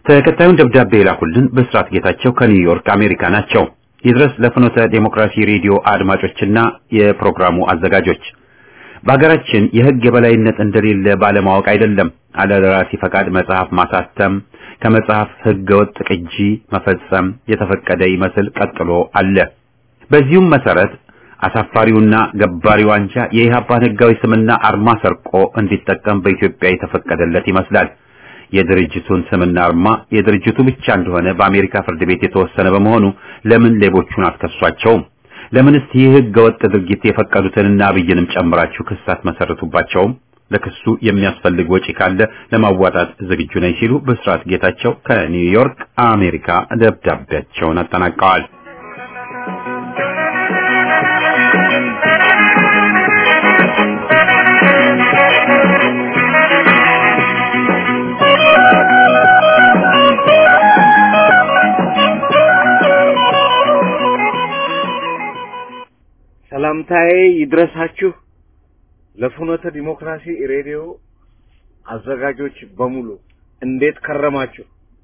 ተከታዩን ደብዳቤ የላኩልን በስራት ጌታቸው ከኒውዮርክ አሜሪካ ናቸው። ይድረስ ለፍኖተ ዴሞክራሲ ሬዲዮ አድማጮችና የፕሮግራሙ አዘጋጆች በሀገራችን የሕግ የበላይነት እንደሌለ ባለማወቅ አይደለም አለደራሲ ፈቃድ መጽሐፍ ማሳተም ከመጽሐፍ ሕገ ወጥ ቅጂ መፈጸም የተፈቀደ ይመስል ቀጥሎ አለ። በዚሁም መሰረት አሳፋሪውና ገባሪው አንጃ የኢህአፓን ሕጋዊ ስምና አርማ ሰርቆ እንዲጠቀም በኢትዮጵያ የተፈቀደለት ይመስላል። የድርጅቱን ስምና አርማ የድርጅቱ ብቻ እንደሆነ በአሜሪካ ፍርድ ቤት የተወሰነ በመሆኑ ለምን ሌቦቹን አትከሷቸውም? ለምንስ ይህ ሕገ ወጥ ድርጊት የፈቀዱትንና አብይንም ጨምራችሁ ክስ አትመሰርቱባቸውም? ለክሱ የሚያስፈልግ ወጪ ካለ ለማዋጣት ዝግጁ ነኝ ሲሉ ብስራት ጌታቸው ከኒውዮርክ አሜሪካ ደብዳቤያቸውን አጠናቀዋል። ሰላምታዬ ይድረሳችሁ ለፍኖተ ዲሞክራሲ ሬዲዮ አዘጋጆች በሙሉ እንዴት ከረማችሁ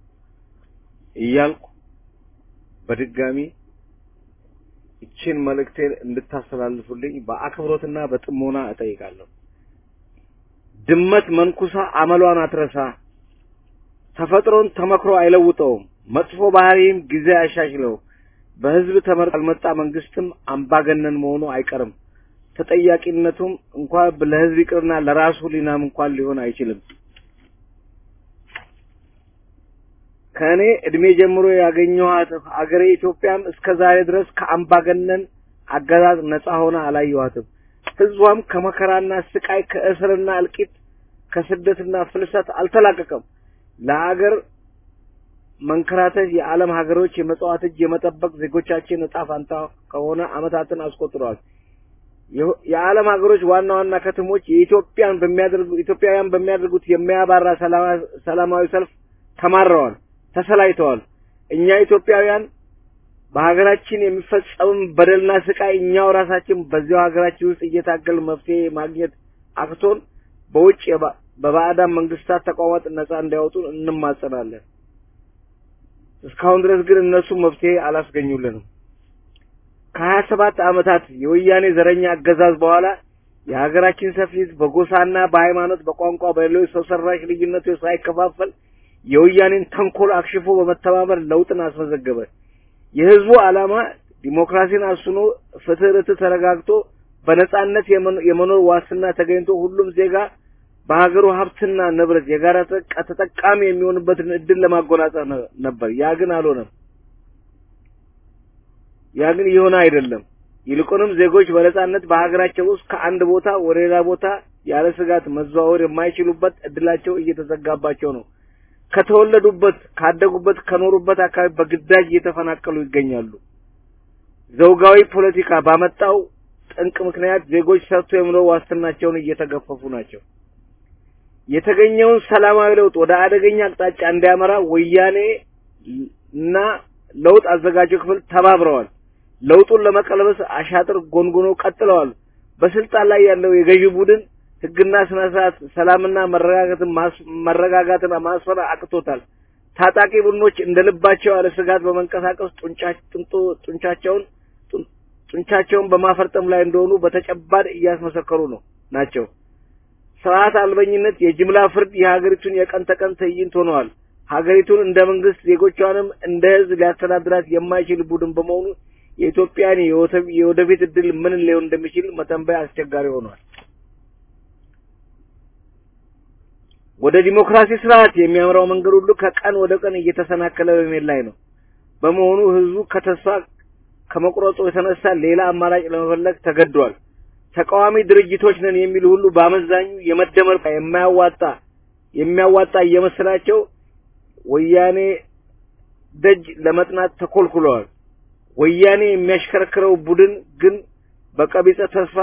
እያልኩ በድጋሚ ይችን መልእክቴን እንድታስተላልፉልኝ በአክብሮትና በጥሞና እጠይቃለሁ። ድመት መንኩሳ አመሏን አትረሳ፣ ተፈጥሮን ተመክሮ አይለውጠውም፣ መጥፎ ባህሪም ጊዜ አያሻሽለው። በህዝብ ተመርጦ ያልመጣ መንግስትም አምባገነን መሆኑ አይቀርም። ተጠያቂነቱም እንኳን ለህዝብ ይቅርና ለራሱ ሊናም እንኳን ሊሆን አይችልም። ከእኔ እድሜ ጀምሮ ያገኘኋት አገሬ ኢትዮጵያም እስከ ዛሬ ድረስ ከአምባገነን አገዛዝ ነጻ ሆና አላየኋትም። ህዝቧም ከመከራና ስቃይ፣ ከእስርና እልቂት፣ ከስደትና ፍልሰት አልተላቀቀም። ለአገር መንከራተት የዓለም ሀገሮች የመጽዋት እጅ የመጠበቅ ዜጎቻችን እጣ ፋንታ ከሆነ አመታትን አስቆጥረዋል። የዓለም ሀገሮች ዋና ዋና ከተሞች የኢትዮጵያን በሚያደርጉ ኢትዮጵያውያን በሚያደርጉት የሚያባራ ሰላማዊ ሰልፍ ተማረዋል፣ ተሰላይተዋል። እኛ ኢትዮጵያውያን በሀገራችን የሚፈጸም በደልና ስቃይ እኛው ራሳችን በዚያው ሀገራችን ውስጥ እየታገል መፍትሄ ማግኘት አቅቶን በውጭ በባዕዳን መንግስታት ተቋማት ነጻ እንዲያወጡን እንማጸናለን። እስካሁን ድረስ ግን እነሱ መፍትሄ አላስገኙልንም። ከሀያ ሰባት ዓመታት የወያኔ ዘረኛ አገዛዝ በኋላ የሀገራችን ሰፊ ሕዝብ በጎሳና በሃይማኖት፣ በቋንቋ፣ በሌሎች ሰው ሰራሽ ልዩነቶች ሳይከፋፈል የወያኔን ተንኮል አክሽፎ በመተባበር ለውጥን አስመዘገበ። የህዝቡ ዓላማ ዲሞክራሲን አስኖ ፍትህ፣ ርትዕ ተረጋግጦ በነጻነት የመኖር ዋስትና ተገኝቶ ሁሉም ዜጋ በሀገሩ ሀብትና ንብረት የጋራ ተጠቃሚ የሚሆንበትን እድል ለማጎናጸፍ ነበር። ያ ግን አልሆነም። ያ ግን የሆነ አይደለም። ይልቁንም ዜጎች በነጻነት በሀገራቸው ውስጥ ከአንድ ቦታ ወደ ሌላ ቦታ ያለ ስጋት መዘዋወር የማይችሉበት እድላቸው እየተዘጋባቸው ነው። ከተወለዱበት፣ ካደጉበት፣ ከኖሩበት አካባቢ በግዳጅ እየተፈናቀሉ ይገኛሉ። ዘውጋዊ ፖለቲካ ባመጣው ጠንቅ ምክንያት ዜጎች ሰርቶ የመኖር ዋስትናቸውን እየተገፈፉ ናቸው። የተገኘውን ሰላማዊ ለውጥ ወደ አደገኛ አቅጣጫ እንዲያመራ ወያኔ እና ለውጥ አዘጋጁ ክፍል ተባብረዋል። ለውጡን ለመቀልበስ አሻጥር ጎንጉኖ ቀጥለዋል። በስልጣን ላይ ያለው የገዢ ቡድን ሕግና ስነ ስርዓት፣ ሰላምና መረጋጋትን መረጋጋትን ማስፈር አቅቶታል። ታጣቂ ቡድኖች እንደ ልባቸው ያለ ስጋት በመንቀሳቀስ ጡንቻቸውን ጡንቻቸውን በማፈርጠም ላይ እንደሆኑ በተጨባጭ እያስመሰከሩ ነው ናቸው። ስርዓት አልበኝነት፣ የጅምላ ፍርድ የሀገሪቱን የቀን ተቀን ትዕይንት ሆነዋል። ሀገሪቱን እንደ መንግስት ዜጎቿንም እንደ ህዝብ ሊያስተዳድራት የማይችል ቡድን በመሆኑ የኢትዮጵያን የወደፊት እድል ምን ሊሆን እንደሚችል መተንበይ አስቸጋሪ ሆኗል። ወደ ዲሞክራሲ ስርዓት የሚያምራው መንገድ ሁሉ ከቀን ወደ ቀን እየተሰናከለ በመሄድ ላይ ነው። በመሆኑ ህዝቡ ከተስፋ ከመቁረጡ የተነሳ ሌላ አማራጭ ለመፈለግ ተገዷል። ተቃዋሚ ድርጅቶች ነን የሚሉ ሁሉ በአመዛኙ የመደመር የማያዋጣ የሚያዋጣ እየመሰላቸው ወያኔ ደጅ ለመጥናት ተኮልኩለዋል። ወያኔ የሚያሽከረክረው ቡድን ግን በቀቢጸ ተስፋ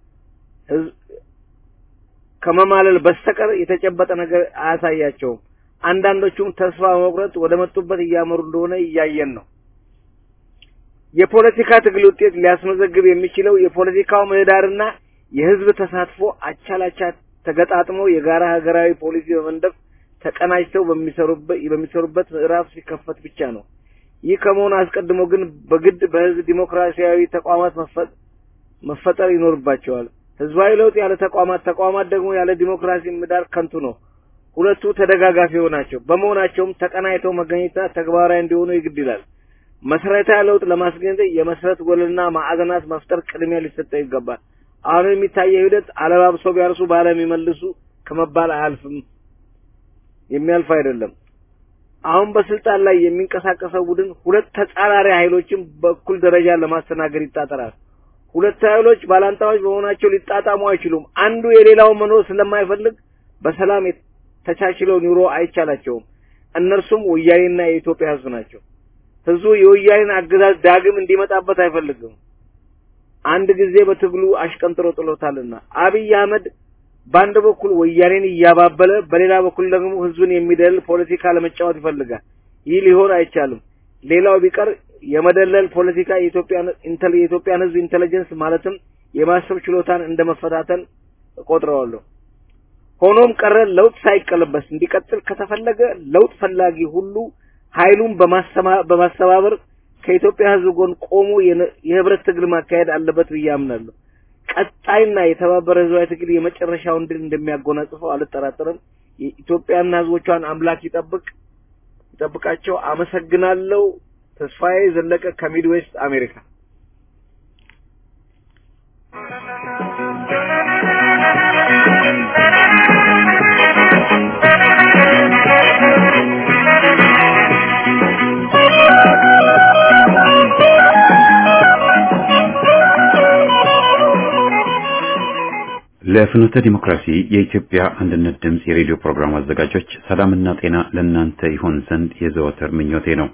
ከመማለል በስተቀር የተጨበጠ ነገር አያሳያቸውም። አንዳንዶቹም ተስፋ በመቁረጥ ወደ መጡበት እያመሩ እንደሆነ እያየን ነው። የፖለቲካ ትግል ውጤት ሊያስመዘግብ የሚችለው የፖለቲካው ምህዳርና የህዝብ ተሳትፎ አቻላቻ ተገጣጥሞ የጋራ ሀገራዊ ፖሊሲ በመንደፍ ተቀናጅተው በሚሰሩበት በሚሰሩበት ምዕራፍ ሲከፈት ብቻ ነው። ይህ ከመሆኑ አስቀድሞ ግን በግድ በህዝብ ዲሞክራሲያዊ ተቋማት መፈጠር ይኖርባቸዋል። ህዝባዊ ለውጥ ያለ ተቋማት፣ ተቋማት ደግሞ ያለ ዲሞክራሲ ምህዳር ከንቱ ነው። ሁለቱ ተደጋጋፊ ናቸው። በመሆናቸውም ተቀናይተው መገኘትና ተግባራዊ እንዲሆኑ ይግድ ይላል። መሰረታዊ ለውጥ ለማስገኘት የመሰረት ጎልና ማዕዘናት መፍጠር ቅድሚያ ሊሰጠው ይገባል። አሁን የሚታየው ሂደት አለባብሰው ቢያርሱ ባለም ይመልሱ ከመባል አያልፍም፣ የሚያልፍ አይደለም። አሁን በስልጣን ላይ የሚንቀሳቀሰው ቡድን ሁለት ተጻራሪ ኃይሎችን በእኩል ደረጃ ለማስተናገድ ይጣጠራል። ሁለት ኃይሎች ባላንጣዎች በመሆናቸው ሊጣጣሙ አይችሉም። አንዱ የሌላውን መኖር ስለማይፈልግ በሰላም ተቻችለው ኑሮ አይቻላቸውም። እነርሱም ወያኔና የኢትዮጵያ ህዝብ ናቸው። ህዝቡ የወያኔን አገዛዝ ዳግም እንዲመጣበት አይፈልግም። አንድ ጊዜ በትግሉ አሽቀንጥሮ ጥሎታልና አብይ አህመድ በአንድ በኩል ወያኔን እያባበለ በሌላ በኩል ደግሞ ህዝብን የሚደልል ፖለቲካ ለመጫወት ይፈልጋል። ይህ ሊሆን አይቻልም። ሌላው ቢቀር የመደለል ፖለቲካ የኢትዮጵያን የኢትዮጵያን ህዝብ ኢንተለጀንስ ማለትም የማሰብ ችሎታን እንደ መፈታተን እቆጥረዋለሁ። ሆኖም ቀረ ለውጥ ሳይቀለበስ እንዲቀጥል ከተፈለገ ለውጥ ፈላጊ ሁሉ ኃይሉን በማስተባበር ከኢትዮጵያ ህዝብ ጎን ቆሞ የህብረት ትግል ማካሄድ አለበት ብዬ አምናለሁ። ቀጣይና የተባበረ ህዝባዊ ትግል የመጨረሻውን ድል እንደሚያጎናጽፈው አልጠራጠርም። የኢትዮጵያና ህዝቦቿን አምላክ ይጠብቅ ይጠብቃቸው። አመሰግናለሁ። ተስፋዬ ዘለቀ ከሚድዌስት አሜሪካ። ለፍኖተ ዲሞክራሲ የኢትዮጵያ አንድነት ድምፅ የሬዲዮ ፕሮግራም አዘጋጆች ሰላምና ጤና ለእናንተ ይሆን ዘንድ የዘወትር ምኞቴ ነው።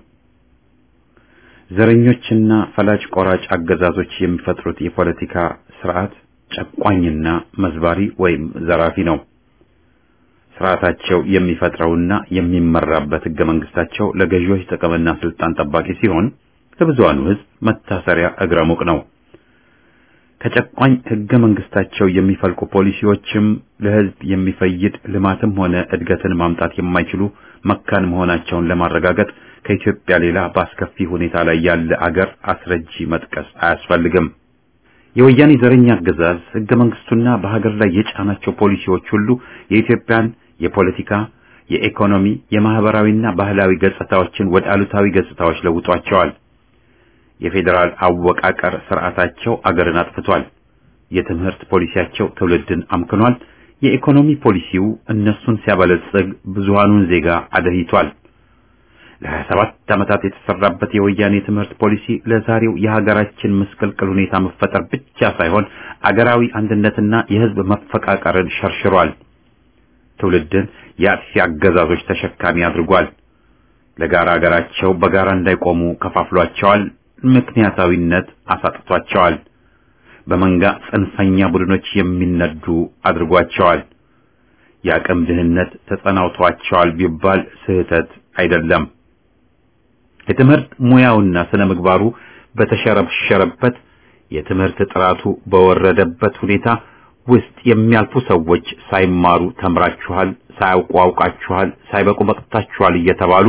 ዘረኞችና ፈላጭ ቆራጭ አገዛዞች የሚፈጥሩት የፖለቲካ ስርዓት ጨቋኝና መዝባሪ ወይም ዘራፊ ነው። ስርዓታቸው የሚፈጥረውና የሚመራበት ህገ መንግስታቸው ለገዢዎች ጥቅምና ስልጣን ጠባቂ ሲሆን ለብዙሃኑ ህዝብ መታሰሪያ እግረ ሙቅ ነው። ከጨቋኝ ህገ መንግስታቸው የሚፈልቁ ፖሊሲዎችም ለህዝብ የሚፈይድ ልማትም ሆነ እድገትን ማምጣት የማይችሉ መካን መሆናቸውን ለማረጋገጥ ከኢትዮጵያ ሌላ በአስከፊ ሁኔታ ላይ ያለ አገር አስረጂ መጥቀስ አያስፈልግም። የወያኔ ዘረኛ አገዛዝ ህገ መንግስቱና በሀገር ላይ የጫናቸው ፖሊሲዎች ሁሉ የኢትዮጵያን የፖለቲካ፣ የኢኮኖሚ፣ የማህበራዊና ባህላዊ ገጽታዎችን ወደ አሉታዊ ገጽታዎች ለውጧቸዋል። የፌዴራል አወቃቀር ስርዓታቸው አገርን አጥፍቷል። የትምህርት ፖሊሲያቸው ትውልድን አምክኗል። የኢኮኖሚ ፖሊሲው እነሱን ሲያበለጽግ ብዙሃኑን ዜጋ አደህይቷል። ለሀያ ሰባት ዓመታት የተሰራበት የወያኔ ትምህርት ፖሊሲ ለዛሬው የሀገራችን ምስቅልቅል ሁኔታ መፈጠር ብቻ ሳይሆን አገራዊ አንድነትና የህዝብ መፈቃቀርን ሸርሽሯል። ትውልድን የአጥፊ አገዛዞች ተሸካሚ አድርጓል። ለጋራ ሀገራቸው በጋራ እንዳይቆሙ ከፋፍሏቸዋል። ምክንያታዊነት አሳጥቷቸዋል። በመንጋ ጽንፈኛ ቡድኖች የሚነዱ አድርጓቸዋል። የአቅም ድህነት ተጸናውቷቸዋል ቢባል ስህተት አይደለም። የትምህርት ሙያውና ስነ ምግባሩ በተሸረሸረበት የትምህርት ጥራቱ በወረደበት ሁኔታ ውስጥ የሚያልፉ ሰዎች ሳይማሩ ተምራችኋል፣ ሳያውቁ አውቃችኋል፣ ሳይበቁ በቅታችኋል እየተባሉ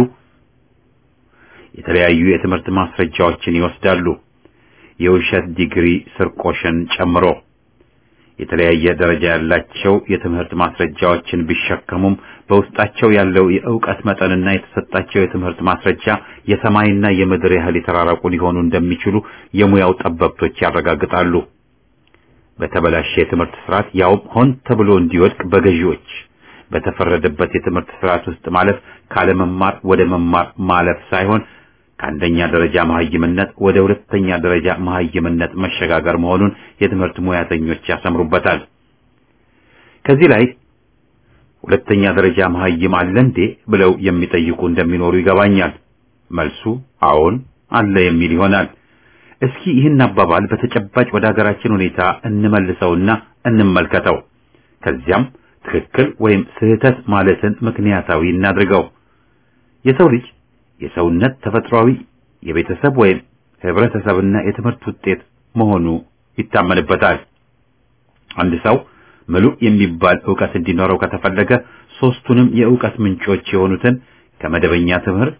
የተለያዩ የትምህርት ማስረጃዎችን ይወስዳሉ። የውሸት ዲግሪ ስርቆሽን ጨምሮ የተለያየ ደረጃ ያላቸው የትምህርት ማስረጃዎችን ቢሸከሙም በውስጣቸው ያለው የእውቀት መጠንና የተሰጣቸው የትምህርት ማስረጃ የሰማይና የምድር ያህል የተራራቁ ሊሆኑ እንደሚችሉ የሙያው ጠበብቶች ያረጋግጣሉ። በተበላሸ የትምህርት ስርዓት ያውም ሆን ተብሎ እንዲወድቅ በገዢዎች በተፈረደበት የትምህርት ስርዓት ውስጥ ማለፍ ካለመማር ወደ መማር ማለፍ ሳይሆን ከአንደኛ ደረጃ መሀይምነት ወደ ሁለተኛ ደረጃ መሀይምነት መሸጋገር መሆኑን የትምህርት ሙያተኞች ያሰምሩበታል። ከዚህ ላይ ሁለተኛ ደረጃ መሀይም አለ እንዴ ብለው የሚጠይቁ እንደሚኖሩ ይገባኛል። መልሱ አዎን አለ የሚል ይሆናል። እስኪ ይህን አባባል በተጨባጭ ወደ ሀገራችን ሁኔታ እንመልሰውና እንመልከተው። ከዚያም ትክክል ወይም ስህተት ማለትን ምክንያታዊ እናድርገው። የሰው ልጅ የሰውነት ተፈጥሯዊ የቤተሰብ ወይም ህብረተሰብና የትምህርት ውጤት መሆኑ ይታመንበታል። አንድ ሰው ምሉእ የሚባል ዕውቀት እንዲኖረው ከተፈለገ ሶስቱንም የዕውቀት ምንጮች የሆኑትን ከመደበኛ ትምህርት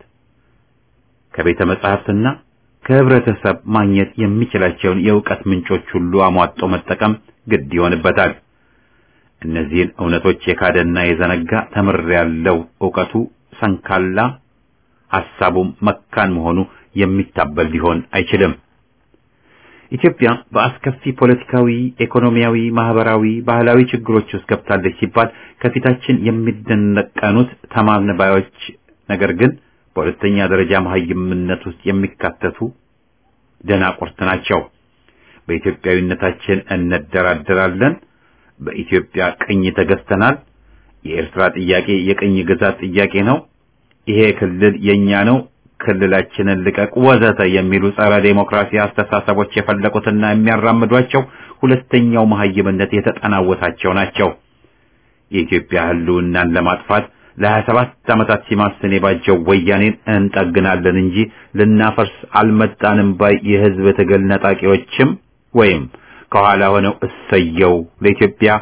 ከቤተ መጻሕፍትና ከህብረተሰብ ማግኘት የሚችላቸውን የዕውቀት ምንጮች ሁሉ አሟጦ መጠቀም ግድ ይሆንበታል። እነዚህን እውነቶች የካደና የዘነጋ ተምር ያለው ዕውቀቱ ሰንካላ፣ ሐሳቡም መካን መሆኑ የሚታበል ሊሆን አይችልም። ኢትዮጵያ በአስከፊ ፖለቲካዊ፣ ኢኮኖሚያዊ፣ ማህበራዊ፣ ባህላዊ ችግሮች ውስጥ ገብታለች ሲባል ከፊታችን የሚደነቀኑት ተማርን ባዮች ነገር ግን በሁለተኛ ደረጃ መሀይምነት ውስጥ የሚካተቱ ደናቁርት ናቸው። በኢትዮጵያዊነታችን እንደራደራለን፣ በኢትዮጵያ ቅኝ ተገዝተናል፣ የኤርትራ ጥያቄ የቅኝ ግዛት ጥያቄ ነው፣ ይሄ ክልል የኛ ነው፣ ክልላችንን ልቀቅ፣ ወዘተ የሚሉ ጸረ ዴሞክራሲ አስተሳሰቦች የፈለቁትና የሚያራምዷቸው ሁለተኛው መሀይምነት የተጠናወታቸው ናቸው። የኢትዮጵያ ህልውናን ለማጥፋት ለሀያ ሰባት ዓመታት ሲማስን የባጀው ወያኔን እንጠግናለን እንጂ ልናፈርስ አልመጣንም ባይ የህዝብ ትግል ነጣቂዎችም ወይም ከኋላ ሆነው እሰየው ለኢትዮጵያ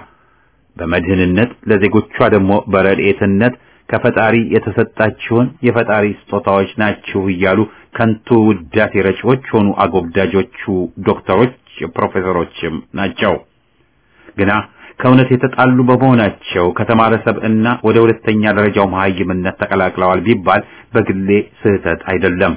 በመድህንነት ለዜጎቿ ደግሞ በረድኤትነት ከፈጣሪ የተሰጣችሁን የፈጣሪ ስጦታዎች ናችሁ እያሉ ከንቱ ውዳሴ ረጪዎች ሆኑ አጎብዳጆቹ ዶክተሮች፣ ፕሮፌሰሮችም ናቸው ግና ከእውነት የተጣሉ በመሆናቸው ከተማረ ሰብዕና ወደ ሁለተኛ ደረጃው መሀይምነት ተቀላቅለዋል ቢባል በግሌ ስህተት አይደለም።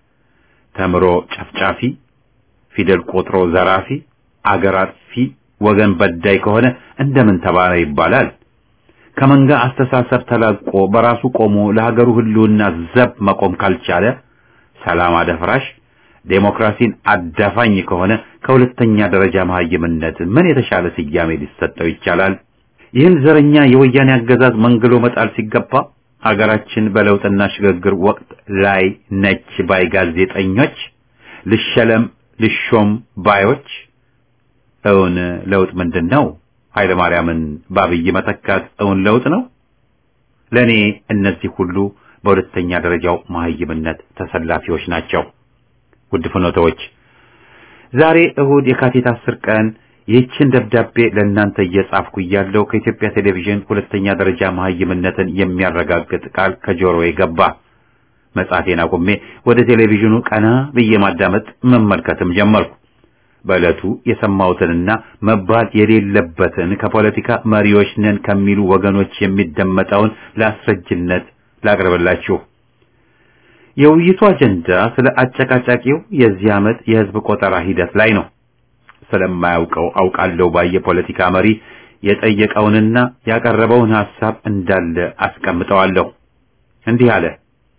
ተምሮ ጨፍጫፊ፣ ፊደል ቆጥሮ ዘራፊ፣ አገር አጥፊ፣ ወገን በዳይ ከሆነ እንደምን ተባለ ይባላል? ከመንጋ አስተሳሰብ ተላቆ በራሱ ቆሞ ለሀገሩ ህልውና ዘብ መቆም ካልቻለ ሰላም አደፍራሽ ዴሞክራሲን አዳፋኝ ከሆነ ከሁለተኛ ደረጃ መሀይምነት ምን የተሻለ ስያሜ ሊሰጠው ይቻላል? ይህን ዘረኛ የወያኔ አገዛዝ መንግሎ መጣል ሲገባ አገራችን በለውጥና ሽግግር ወቅት ላይ ነች ባይ ጋዜጠኞች፣ ልሸለም ልሾም ባዮች እውን ለውጥ ምንድን ነው? ኃይለ ማርያምን በአብይ መተካት እውን ለውጥ ነው? ለእኔ እነዚህ ሁሉ በሁለተኛ ደረጃው መሀይምነት ተሰላፊዎች ናቸው። ውድ ፍኖተዎች ዛሬ እሁድ የካቲት አስር ቀን ይህችን ደብዳቤ ለእናንተ እየጻፍኩ እያለሁ ከኢትዮጵያ ቴሌቪዥን ሁለተኛ ደረጃ መሀይምነትን የሚያረጋግጥ ቃል ከጆሮዬ ገባ። መጻፌን አቁሜ ወደ ቴሌቪዥኑ ቀና ብዬ ማዳመጥ መመልከትም ጀመርኩ። በዕለቱ የሰማሁትንና መባል የሌለበትን ከፖለቲካ መሪዎች ነን ከሚሉ ወገኖች የሚደመጠውን ለአስረጅነት ላቅርብላችሁ። የውይይቱ አጀንዳ ስለ አጨቃጫቂው የዚህ ዓመት የህዝብ ቆጠራ ሂደት ላይ ነው። ስለማያውቀው አውቃለሁ ባይ የፖለቲካ መሪ የጠየቀውንና ያቀረበውን ሐሳብ እንዳለ አስቀምጠዋለሁ። እንዲህ አለ።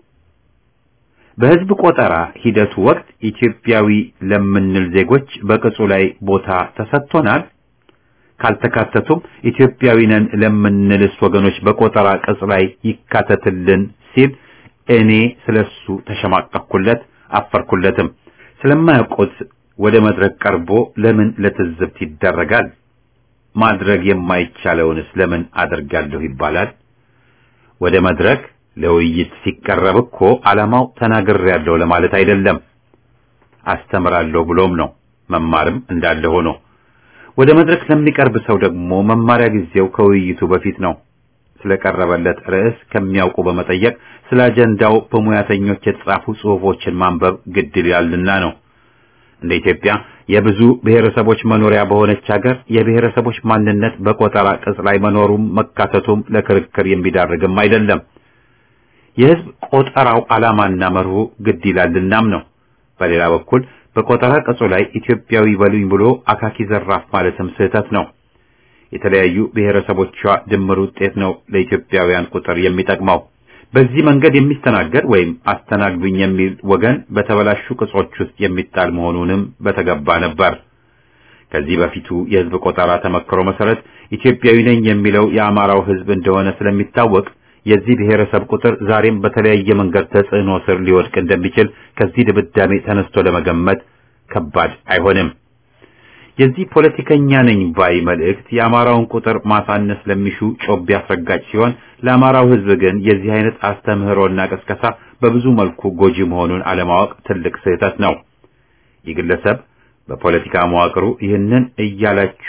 በህዝብ ቆጠራ ሂደቱ ወቅት ኢትዮጵያዊ ለምንል ዜጎች በቅጹ ላይ ቦታ ተሰጥቶናል። ካልተካተቱም ኢትዮጵያዊ ነን ለምንልስ ወገኖች በቆጠራ ቅጽ ላይ ይካተትልን ሲል እኔ ስለሱ ተሸማቀቅኩለት፣ አፈርኩለትም። ስለማያውቁት ወደ መድረክ ቀርቦ ለምን ለትዝብት ይደረጋል? ማድረግ የማይቻለውንስ ለምን አደርጋለሁ ይባላል? ወደ መድረክ ለውይይት ሲቀረብ እኮ ዓላማው ተናግሬያለሁ ለማለት አይደለም፣ አስተምራለሁ ብሎም ነው። መማርም እንዳለ ሆኖ ወደ መድረክ ለሚቀርብ ሰው ደግሞ መማሪያ ጊዜው ከውይይቱ በፊት ነው። ስለቀረበለት ርዕስ ከሚያውቁ በመጠየቅ ስለ አጀንዳው በሙያተኞች የተጻፉ ጽሑፎችን ማንበብ ግድ ይላልና ነው። እንደ ኢትዮጵያ የብዙ ብሔረሰቦች መኖሪያ በሆነች ሀገር የብሔረሰቦች ማንነት በቆጠራ ቅጽ ላይ መኖሩም መካተቱም ለክርክር የሚዳርግም አይደለም። የሕዝብ ቆጠራው ዓላማና መርሁ ግድ ይላልናም ነው። በሌላ በኩል በቆጠራ ቅጹ ላይ ኢትዮጵያዊ በሉኝ ብሎ አካኪ ዘራፍ ማለትም ስህተት ነው። የተለያዩ ብሔረሰቦቿ ድምር ውጤት ነው ለኢትዮጵያውያን ቁጥር የሚጠቅመው። በዚህ መንገድ የሚስተናገድ ወይም አስተናግዱኝ የሚል ወገን በተበላሹ ቅጾች ውስጥ የሚጣል መሆኑንም በተገባ ነበር። ከዚህ በፊቱ የሕዝብ ቆጠራ ተመክሮ መሰረት ኢትዮጵያዊ ነኝ የሚለው የአማራው ሕዝብ እንደሆነ ስለሚታወቅ የዚህ ብሔረሰብ ቁጥር ዛሬም በተለያየ መንገድ ተጽዕኖ ስር ሊወድቅ እንደሚችል ከዚህ ድምዳሜ ተነስቶ ለመገመት ከባድ አይሆንም። የዚህ ፖለቲከኛ ነኝ ባይ መልእክት የአማራውን ቁጥር ማሳነስ ለሚሹ ጮቤ አስረጋጭ ሲሆን ለአማራው ሕዝብ ግን የዚህ አይነት አስተምህሮና ቅስቀሳ በብዙ መልኩ ጎጂ መሆኑን አለማወቅ ትልቅ ስህተት ነው። ይህ ግለሰብ በፖለቲካ መዋቅሩ ይህንን እያላችሁ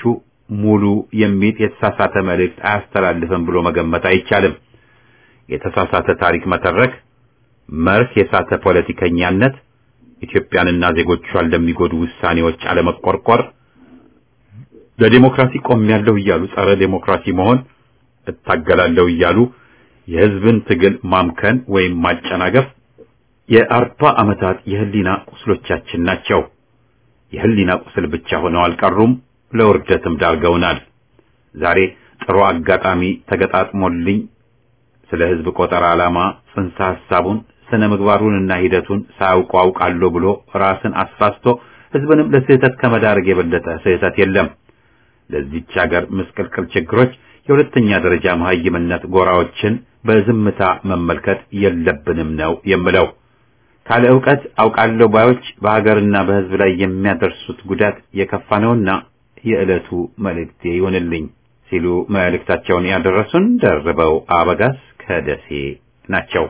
ሙሉ የሚል የተሳሳተ መልእክት አያስተላልፍም ብሎ መገመት አይቻልም። የተሳሳተ ታሪክ መተረክ፣ መርህ የሳተ ፖለቲከኛነት፣ ኢትዮጵያንና ዜጎቿን ለሚጎዱ ውሳኔዎች አለመቆርቆር፣ ለዲሞክራሲ ቆሜያለሁ እያሉ ጸረ ዲሞክራሲ መሆን፣ እታገላለሁ እያሉ የህዝብን ትግል ማምከን ወይም ማጨናገፍ የአርባ ዓመታት የህሊና ቁስሎቻችን ናቸው። የህሊና ቁስል ብቻ ሆነው አልቀሩም፣ ለውርደትም ዳርገውናል። ዛሬ ጥሩ አጋጣሚ ተገጣጥሞልኝ ስለ ህዝብ ቆጠራ ዓላማ ጽንሰ ሐሳቡን ስነ ምግባሩንና ሂደቱን ሳያውቁ አውቃለሁ ብሎ ራስን አሳስቶ ህዝብንም ለስህተት ከመዳረግ የበለጠ ስህተት የለም። ለዚች ሀገር ምስቅልቅል ችግሮች የሁለተኛ ደረጃ መሀይምነት ጎራዎችን በዝምታ መመልከት የለብንም ነው የምለው። ካለ ዕውቀት አውቃለሁ ባዮች በሀገርና በህዝብ ላይ የሚያደርሱት ጉዳት የከፋ ነውና የዕለቱ መልእክቴ ይሆንልኝ ሲሉ መልእክታቸውን ያደረሱን ደርበው አበጋዝ ከደሴ ናቸው።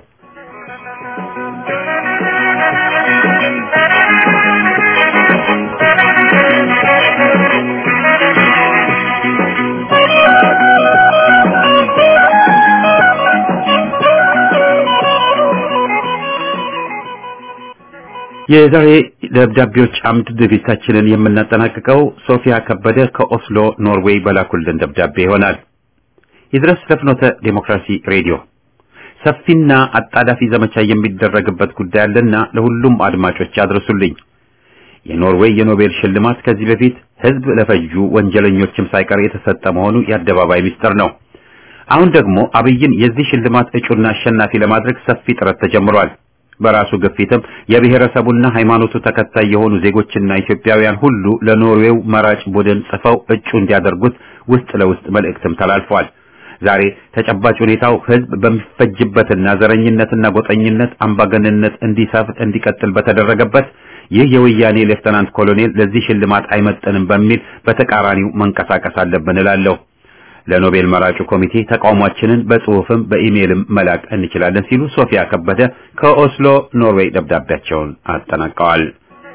የዛሬ ደብዳቤዎች አምድ ዝግጅታችንን የምናጠናቅቀው ሶፊያ ከበደ ከኦስሎ ኖርዌይ በላኩልን ደብዳቤ ይሆናል። ይድረስ ለፍኖተ ዴሞክራሲ ሬዲዮ ሰፊና አጣዳፊ ዘመቻ የሚደረግበት ጉዳይ አለና ለሁሉም አድማጮች አድርሱልኝ። የኖርዌይ የኖቤል ሽልማት ከዚህ በፊት ህዝብ ለፈጁ ወንጀለኞችም ሳይቀር የተሰጠ መሆኑ የአደባባይ ሚስጥር ነው። አሁን ደግሞ አብይን የዚህ ሽልማት እጩና አሸናፊ ለማድረግ ሰፊ ጥረት ተጀምሯል። በራሱ ግፊትም የብሔረሰቡና ሃይማኖቱ ተከታይ የሆኑ ዜጎችና ኢትዮጵያውያን ሁሉ ለኖርዌው መራጭ ቡድን ጽፈው እጩ እንዲያደርጉት ውስጥ ለውስጥ መልእክትም ተላልፏል። ዛሬ ተጨባጭ ሁኔታው ህዝብ በሚፈጅበትና ዘረኝነትና ጎጠኝነት አምባገንነት እንዲሰፍን እንዲቀጥል በተደረገበት ይህ የወያኔ ሌፍተናንት ኮሎኔል ለዚህ ሽልማት አይመጥንም በሚል በተቃራኒው መንቀሳቀስ አለብን እላለሁ። ለኖቤል መራጩ ኮሚቴ ተቃውሟችንን በጽሁፍም በኢሜይልም መላክ እንችላለን ሲሉ ሶፊያ ከበደ ከኦስሎ ኖርዌይ ደብዳቤያቸውን አጠናቀዋል።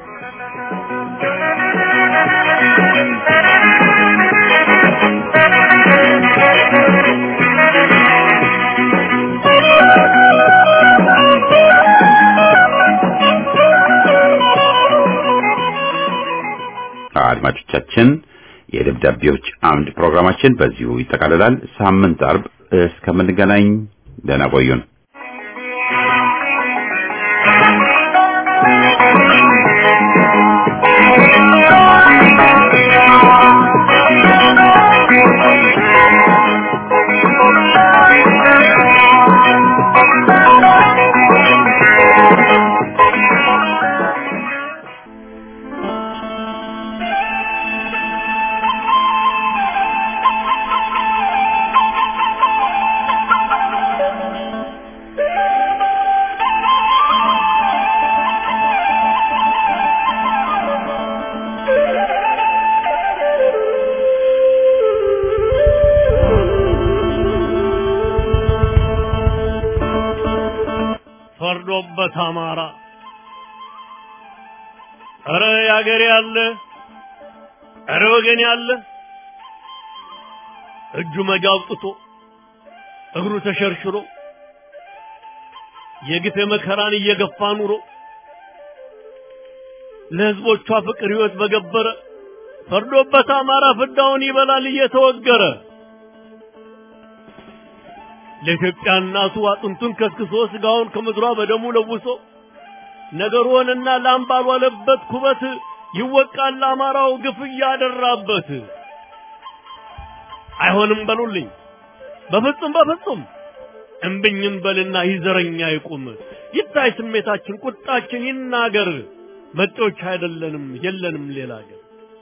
አድማጮቻችን የደብዳቤዎች አምድ ፕሮግራማችን በዚሁ ይጠቃልላል። ሳምንት አርብ እስከምንገናኝ ደህና ቆዩን። ፈርዶበት አማራ ኧረ ያገሬ ያለ ኧረ ወገን ያለ እጁ መጋ አውጥቶ እግሩ ተሸርሽሮ የግፍ መከራን እየገፋ ኑሮ ለህዝቦቿ ፍቅር ህይወት በገበረ ፈርዶበት አማራ ፍዳውን ይበላል እየተወገረ ለኢትዮጵያ እናቱ አጥንቱን ከስክሶ ስጋውን ከምድሯ በደሙ ለውሶ ነገር ሆነና ላም ባልዋለበት ኩበት ይወቃል አማራው ግፍ እያደራበት። አይሆንም በሉልኝ በፍጹም በፍጹም እምብኝም በልና ይዘረኛ ይቁም ይታይ ስሜታችን ቁጣችን ይናገር መጤዎች አይደለንም የለንም ሌላ አገር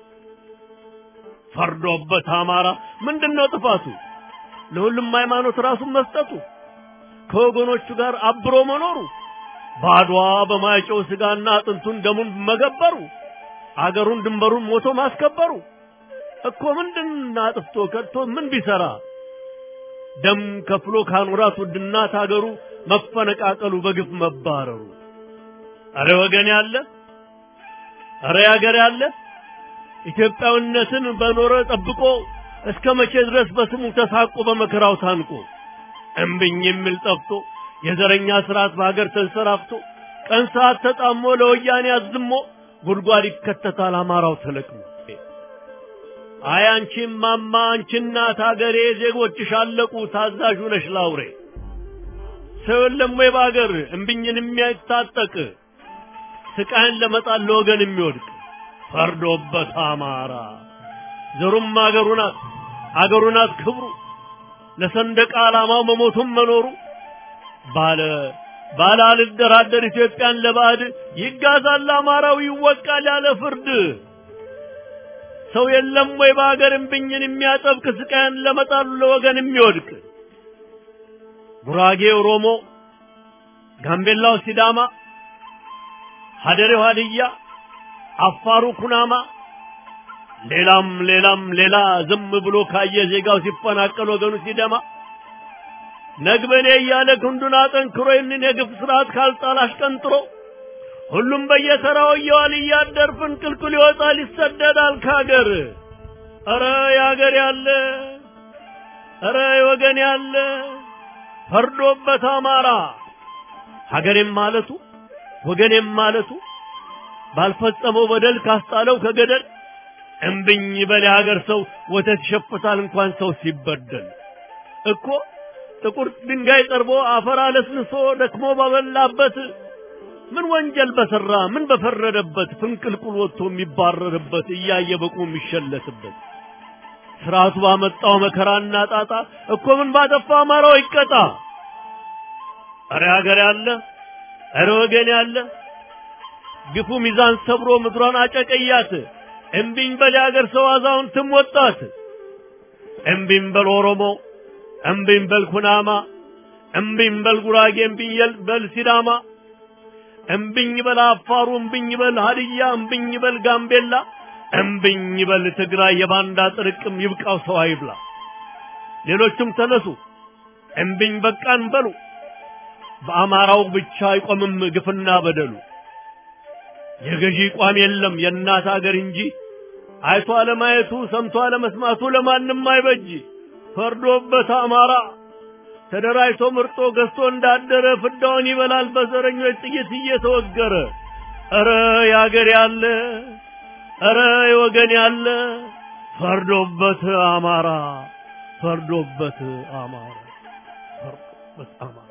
ፈርዶበት አማራ ምንድነው ጥፋቱ ለሁሉም ሃይማኖት ራሱን መስጠቱ ከወገኖቹ ጋር አብሮ መኖሩ ባድዋ በማይጨው ስጋና አጥንቱን ደሙን መገበሩ አገሩን ድንበሩን ሞቶ ማስከበሩ እኮ ምንድን አጥፍቶ ከድቶ ምን ቢሰራ ደም ከፍሎ ካኖራት ውድናት አገሩ መፈነቃቀሉ በግፍ መባረሩ አረ ወገን ያለ አረ ያገር ያለ ኢትዮጵያዊነትን በኖረ ጠብቆ እስከ መቼ ድረስ በስሙ ተሳቆ በመከራው ታንቆ እምብኝ የሚል ጠፍቶ የዘረኛ ስርዓት በሀገር ተንሰራፍቶ ቀን ሰዓት ተጣሞ ለወያኔ አዝሞ ጉድጓድ ይከተታል አማራው ተለቅሞ። አይ አንቺም ማማ አንቺ እናት ሀገሬ ዜጎችሽ አለቁ ታዛዡ ነሽ ላውሬ ሰው የለም ወይ በሀገር እምብኝን የሚያታጠቅ ስቃይን ለመጣል ለወገን የሚወድቅ ፈርዶበት አማራ ዘሩም አገሩ ናት አገሩ ናት ክብሩ ለሰንደቅ ዓላማው መሞቱም መኖሩ ባለ ባለ አልደራደር ኢትዮጵያን ለባዕድ ይጋዛል አማራው ይወቃል ያለ ፍርድ ሰው የለም ወይ በሀገር እምብኝን የሚያጠብቅ ስቃይን ለመጣሉ ለወገን የሚወድቅ ጉራጌ ኦሮሞ፣ ጋምቤላው ሲዳማ፣ ሀደሬው ሀድያ፣ አፋሩ ኩናማ ሌላም ሌላም ሌላ ዝም ብሎ ካየ ዜጋው ሲፈናቀል ወገኑ ሲደማ ነግበኔ እያለ ክንዱን አጠንክሮ ይህንን የግፍ ስርዓት ካልጣል አሽቀንጥሮ ሁሉም በየተራው እየዋል እያደር ፍንቅልቅል ይወጣል ይሰደዳል ከሀገር። ኧረ የሀገር ያለ ኧረ የወገን ያለ ፈርዶበት አማራ ሀገሬም ማለቱ ወገኔም ማለቱ ባልፈጸመው በደል ካስጣለው ከገደል እምብኝ በል የሀገር ሰው ወተት ይሸፍታል እንኳን ሰው ሲበደል እኮ ጥቁር ድንጋይ ጠርቦ አፈር አለስልሶ ደክሞ ባበላበት ምን ወንጀል በሰራ ምን በፈረደበት ፍንቅልቁል ወጥቶ የሚባረርበት እያየ በቁ የሚሸለትበት ስርዓቱ ባመጣው መከራና ጣጣ እኮ ምን ባጠፋ አማራው ይቀጣ። እረ ሀገር ያለ እረ ወገን ያለ ግፉ ሚዛን ሰብሮ ምድሯን አጨቀያት። እምቢኝ በል የሀገር ሰው አዛውንትም ወጣት። እምቢኝ በል ኦሮሞ፣ እምቢኝ በል ኩናማ፣ እምቢኝ በል ጉራጌ፣ እምቢኝ በል ሲዳማ፣ እምቢኝ በል አፋሩ፣ እምቢኝ በል ሀድያ፣ እምቢኝ በል ጋምቤላ፣ እምቢኝ በል ትግራይ። የባንዳ ጥርቅም ይብቃው ሰው አይብላ። ሌሎችም ተነሱ እምቢኝ በቃን በሉ። በአማራው ብቻ አይቆምም ግፍና በደሉ። የገዢ ቋም የለም የእናት አገር እንጂ አይቶ አለማየቱ ሰምቶ አለመስማቱ ለማንም አይበጅ። ፈርዶበት አማራ ተደራጅቶ ምርጦ ገዝቶ እንዳደረ ፍዳውን ይበላል በዘረኞች ጥይት እየተወገረ። ኧረ የአገር ያለ ኧረ የወገን ያለ ፈርዶበት አማራ ፈርዶበት አማራ ፈርዶበት አማራ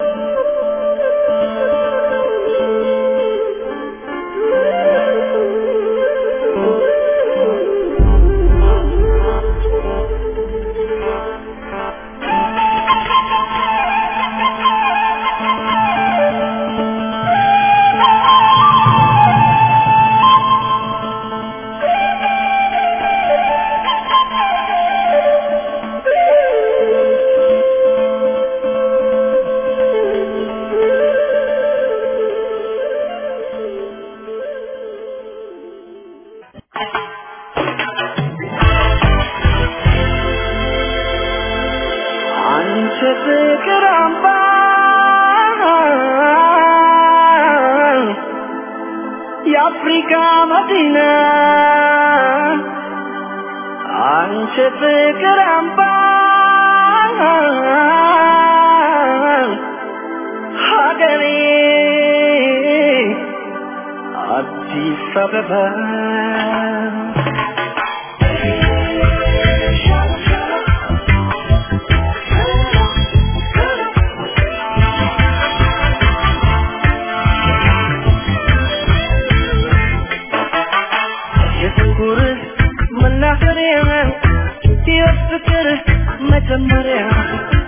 አንቺ ፍቅር አምባ የአፍሪካ መዲና አንቺ ፍቅር አምባ ሀገሬ አዲስ አበባ የፍቅር መናኸሪያ የፍቅር መጀመሪያ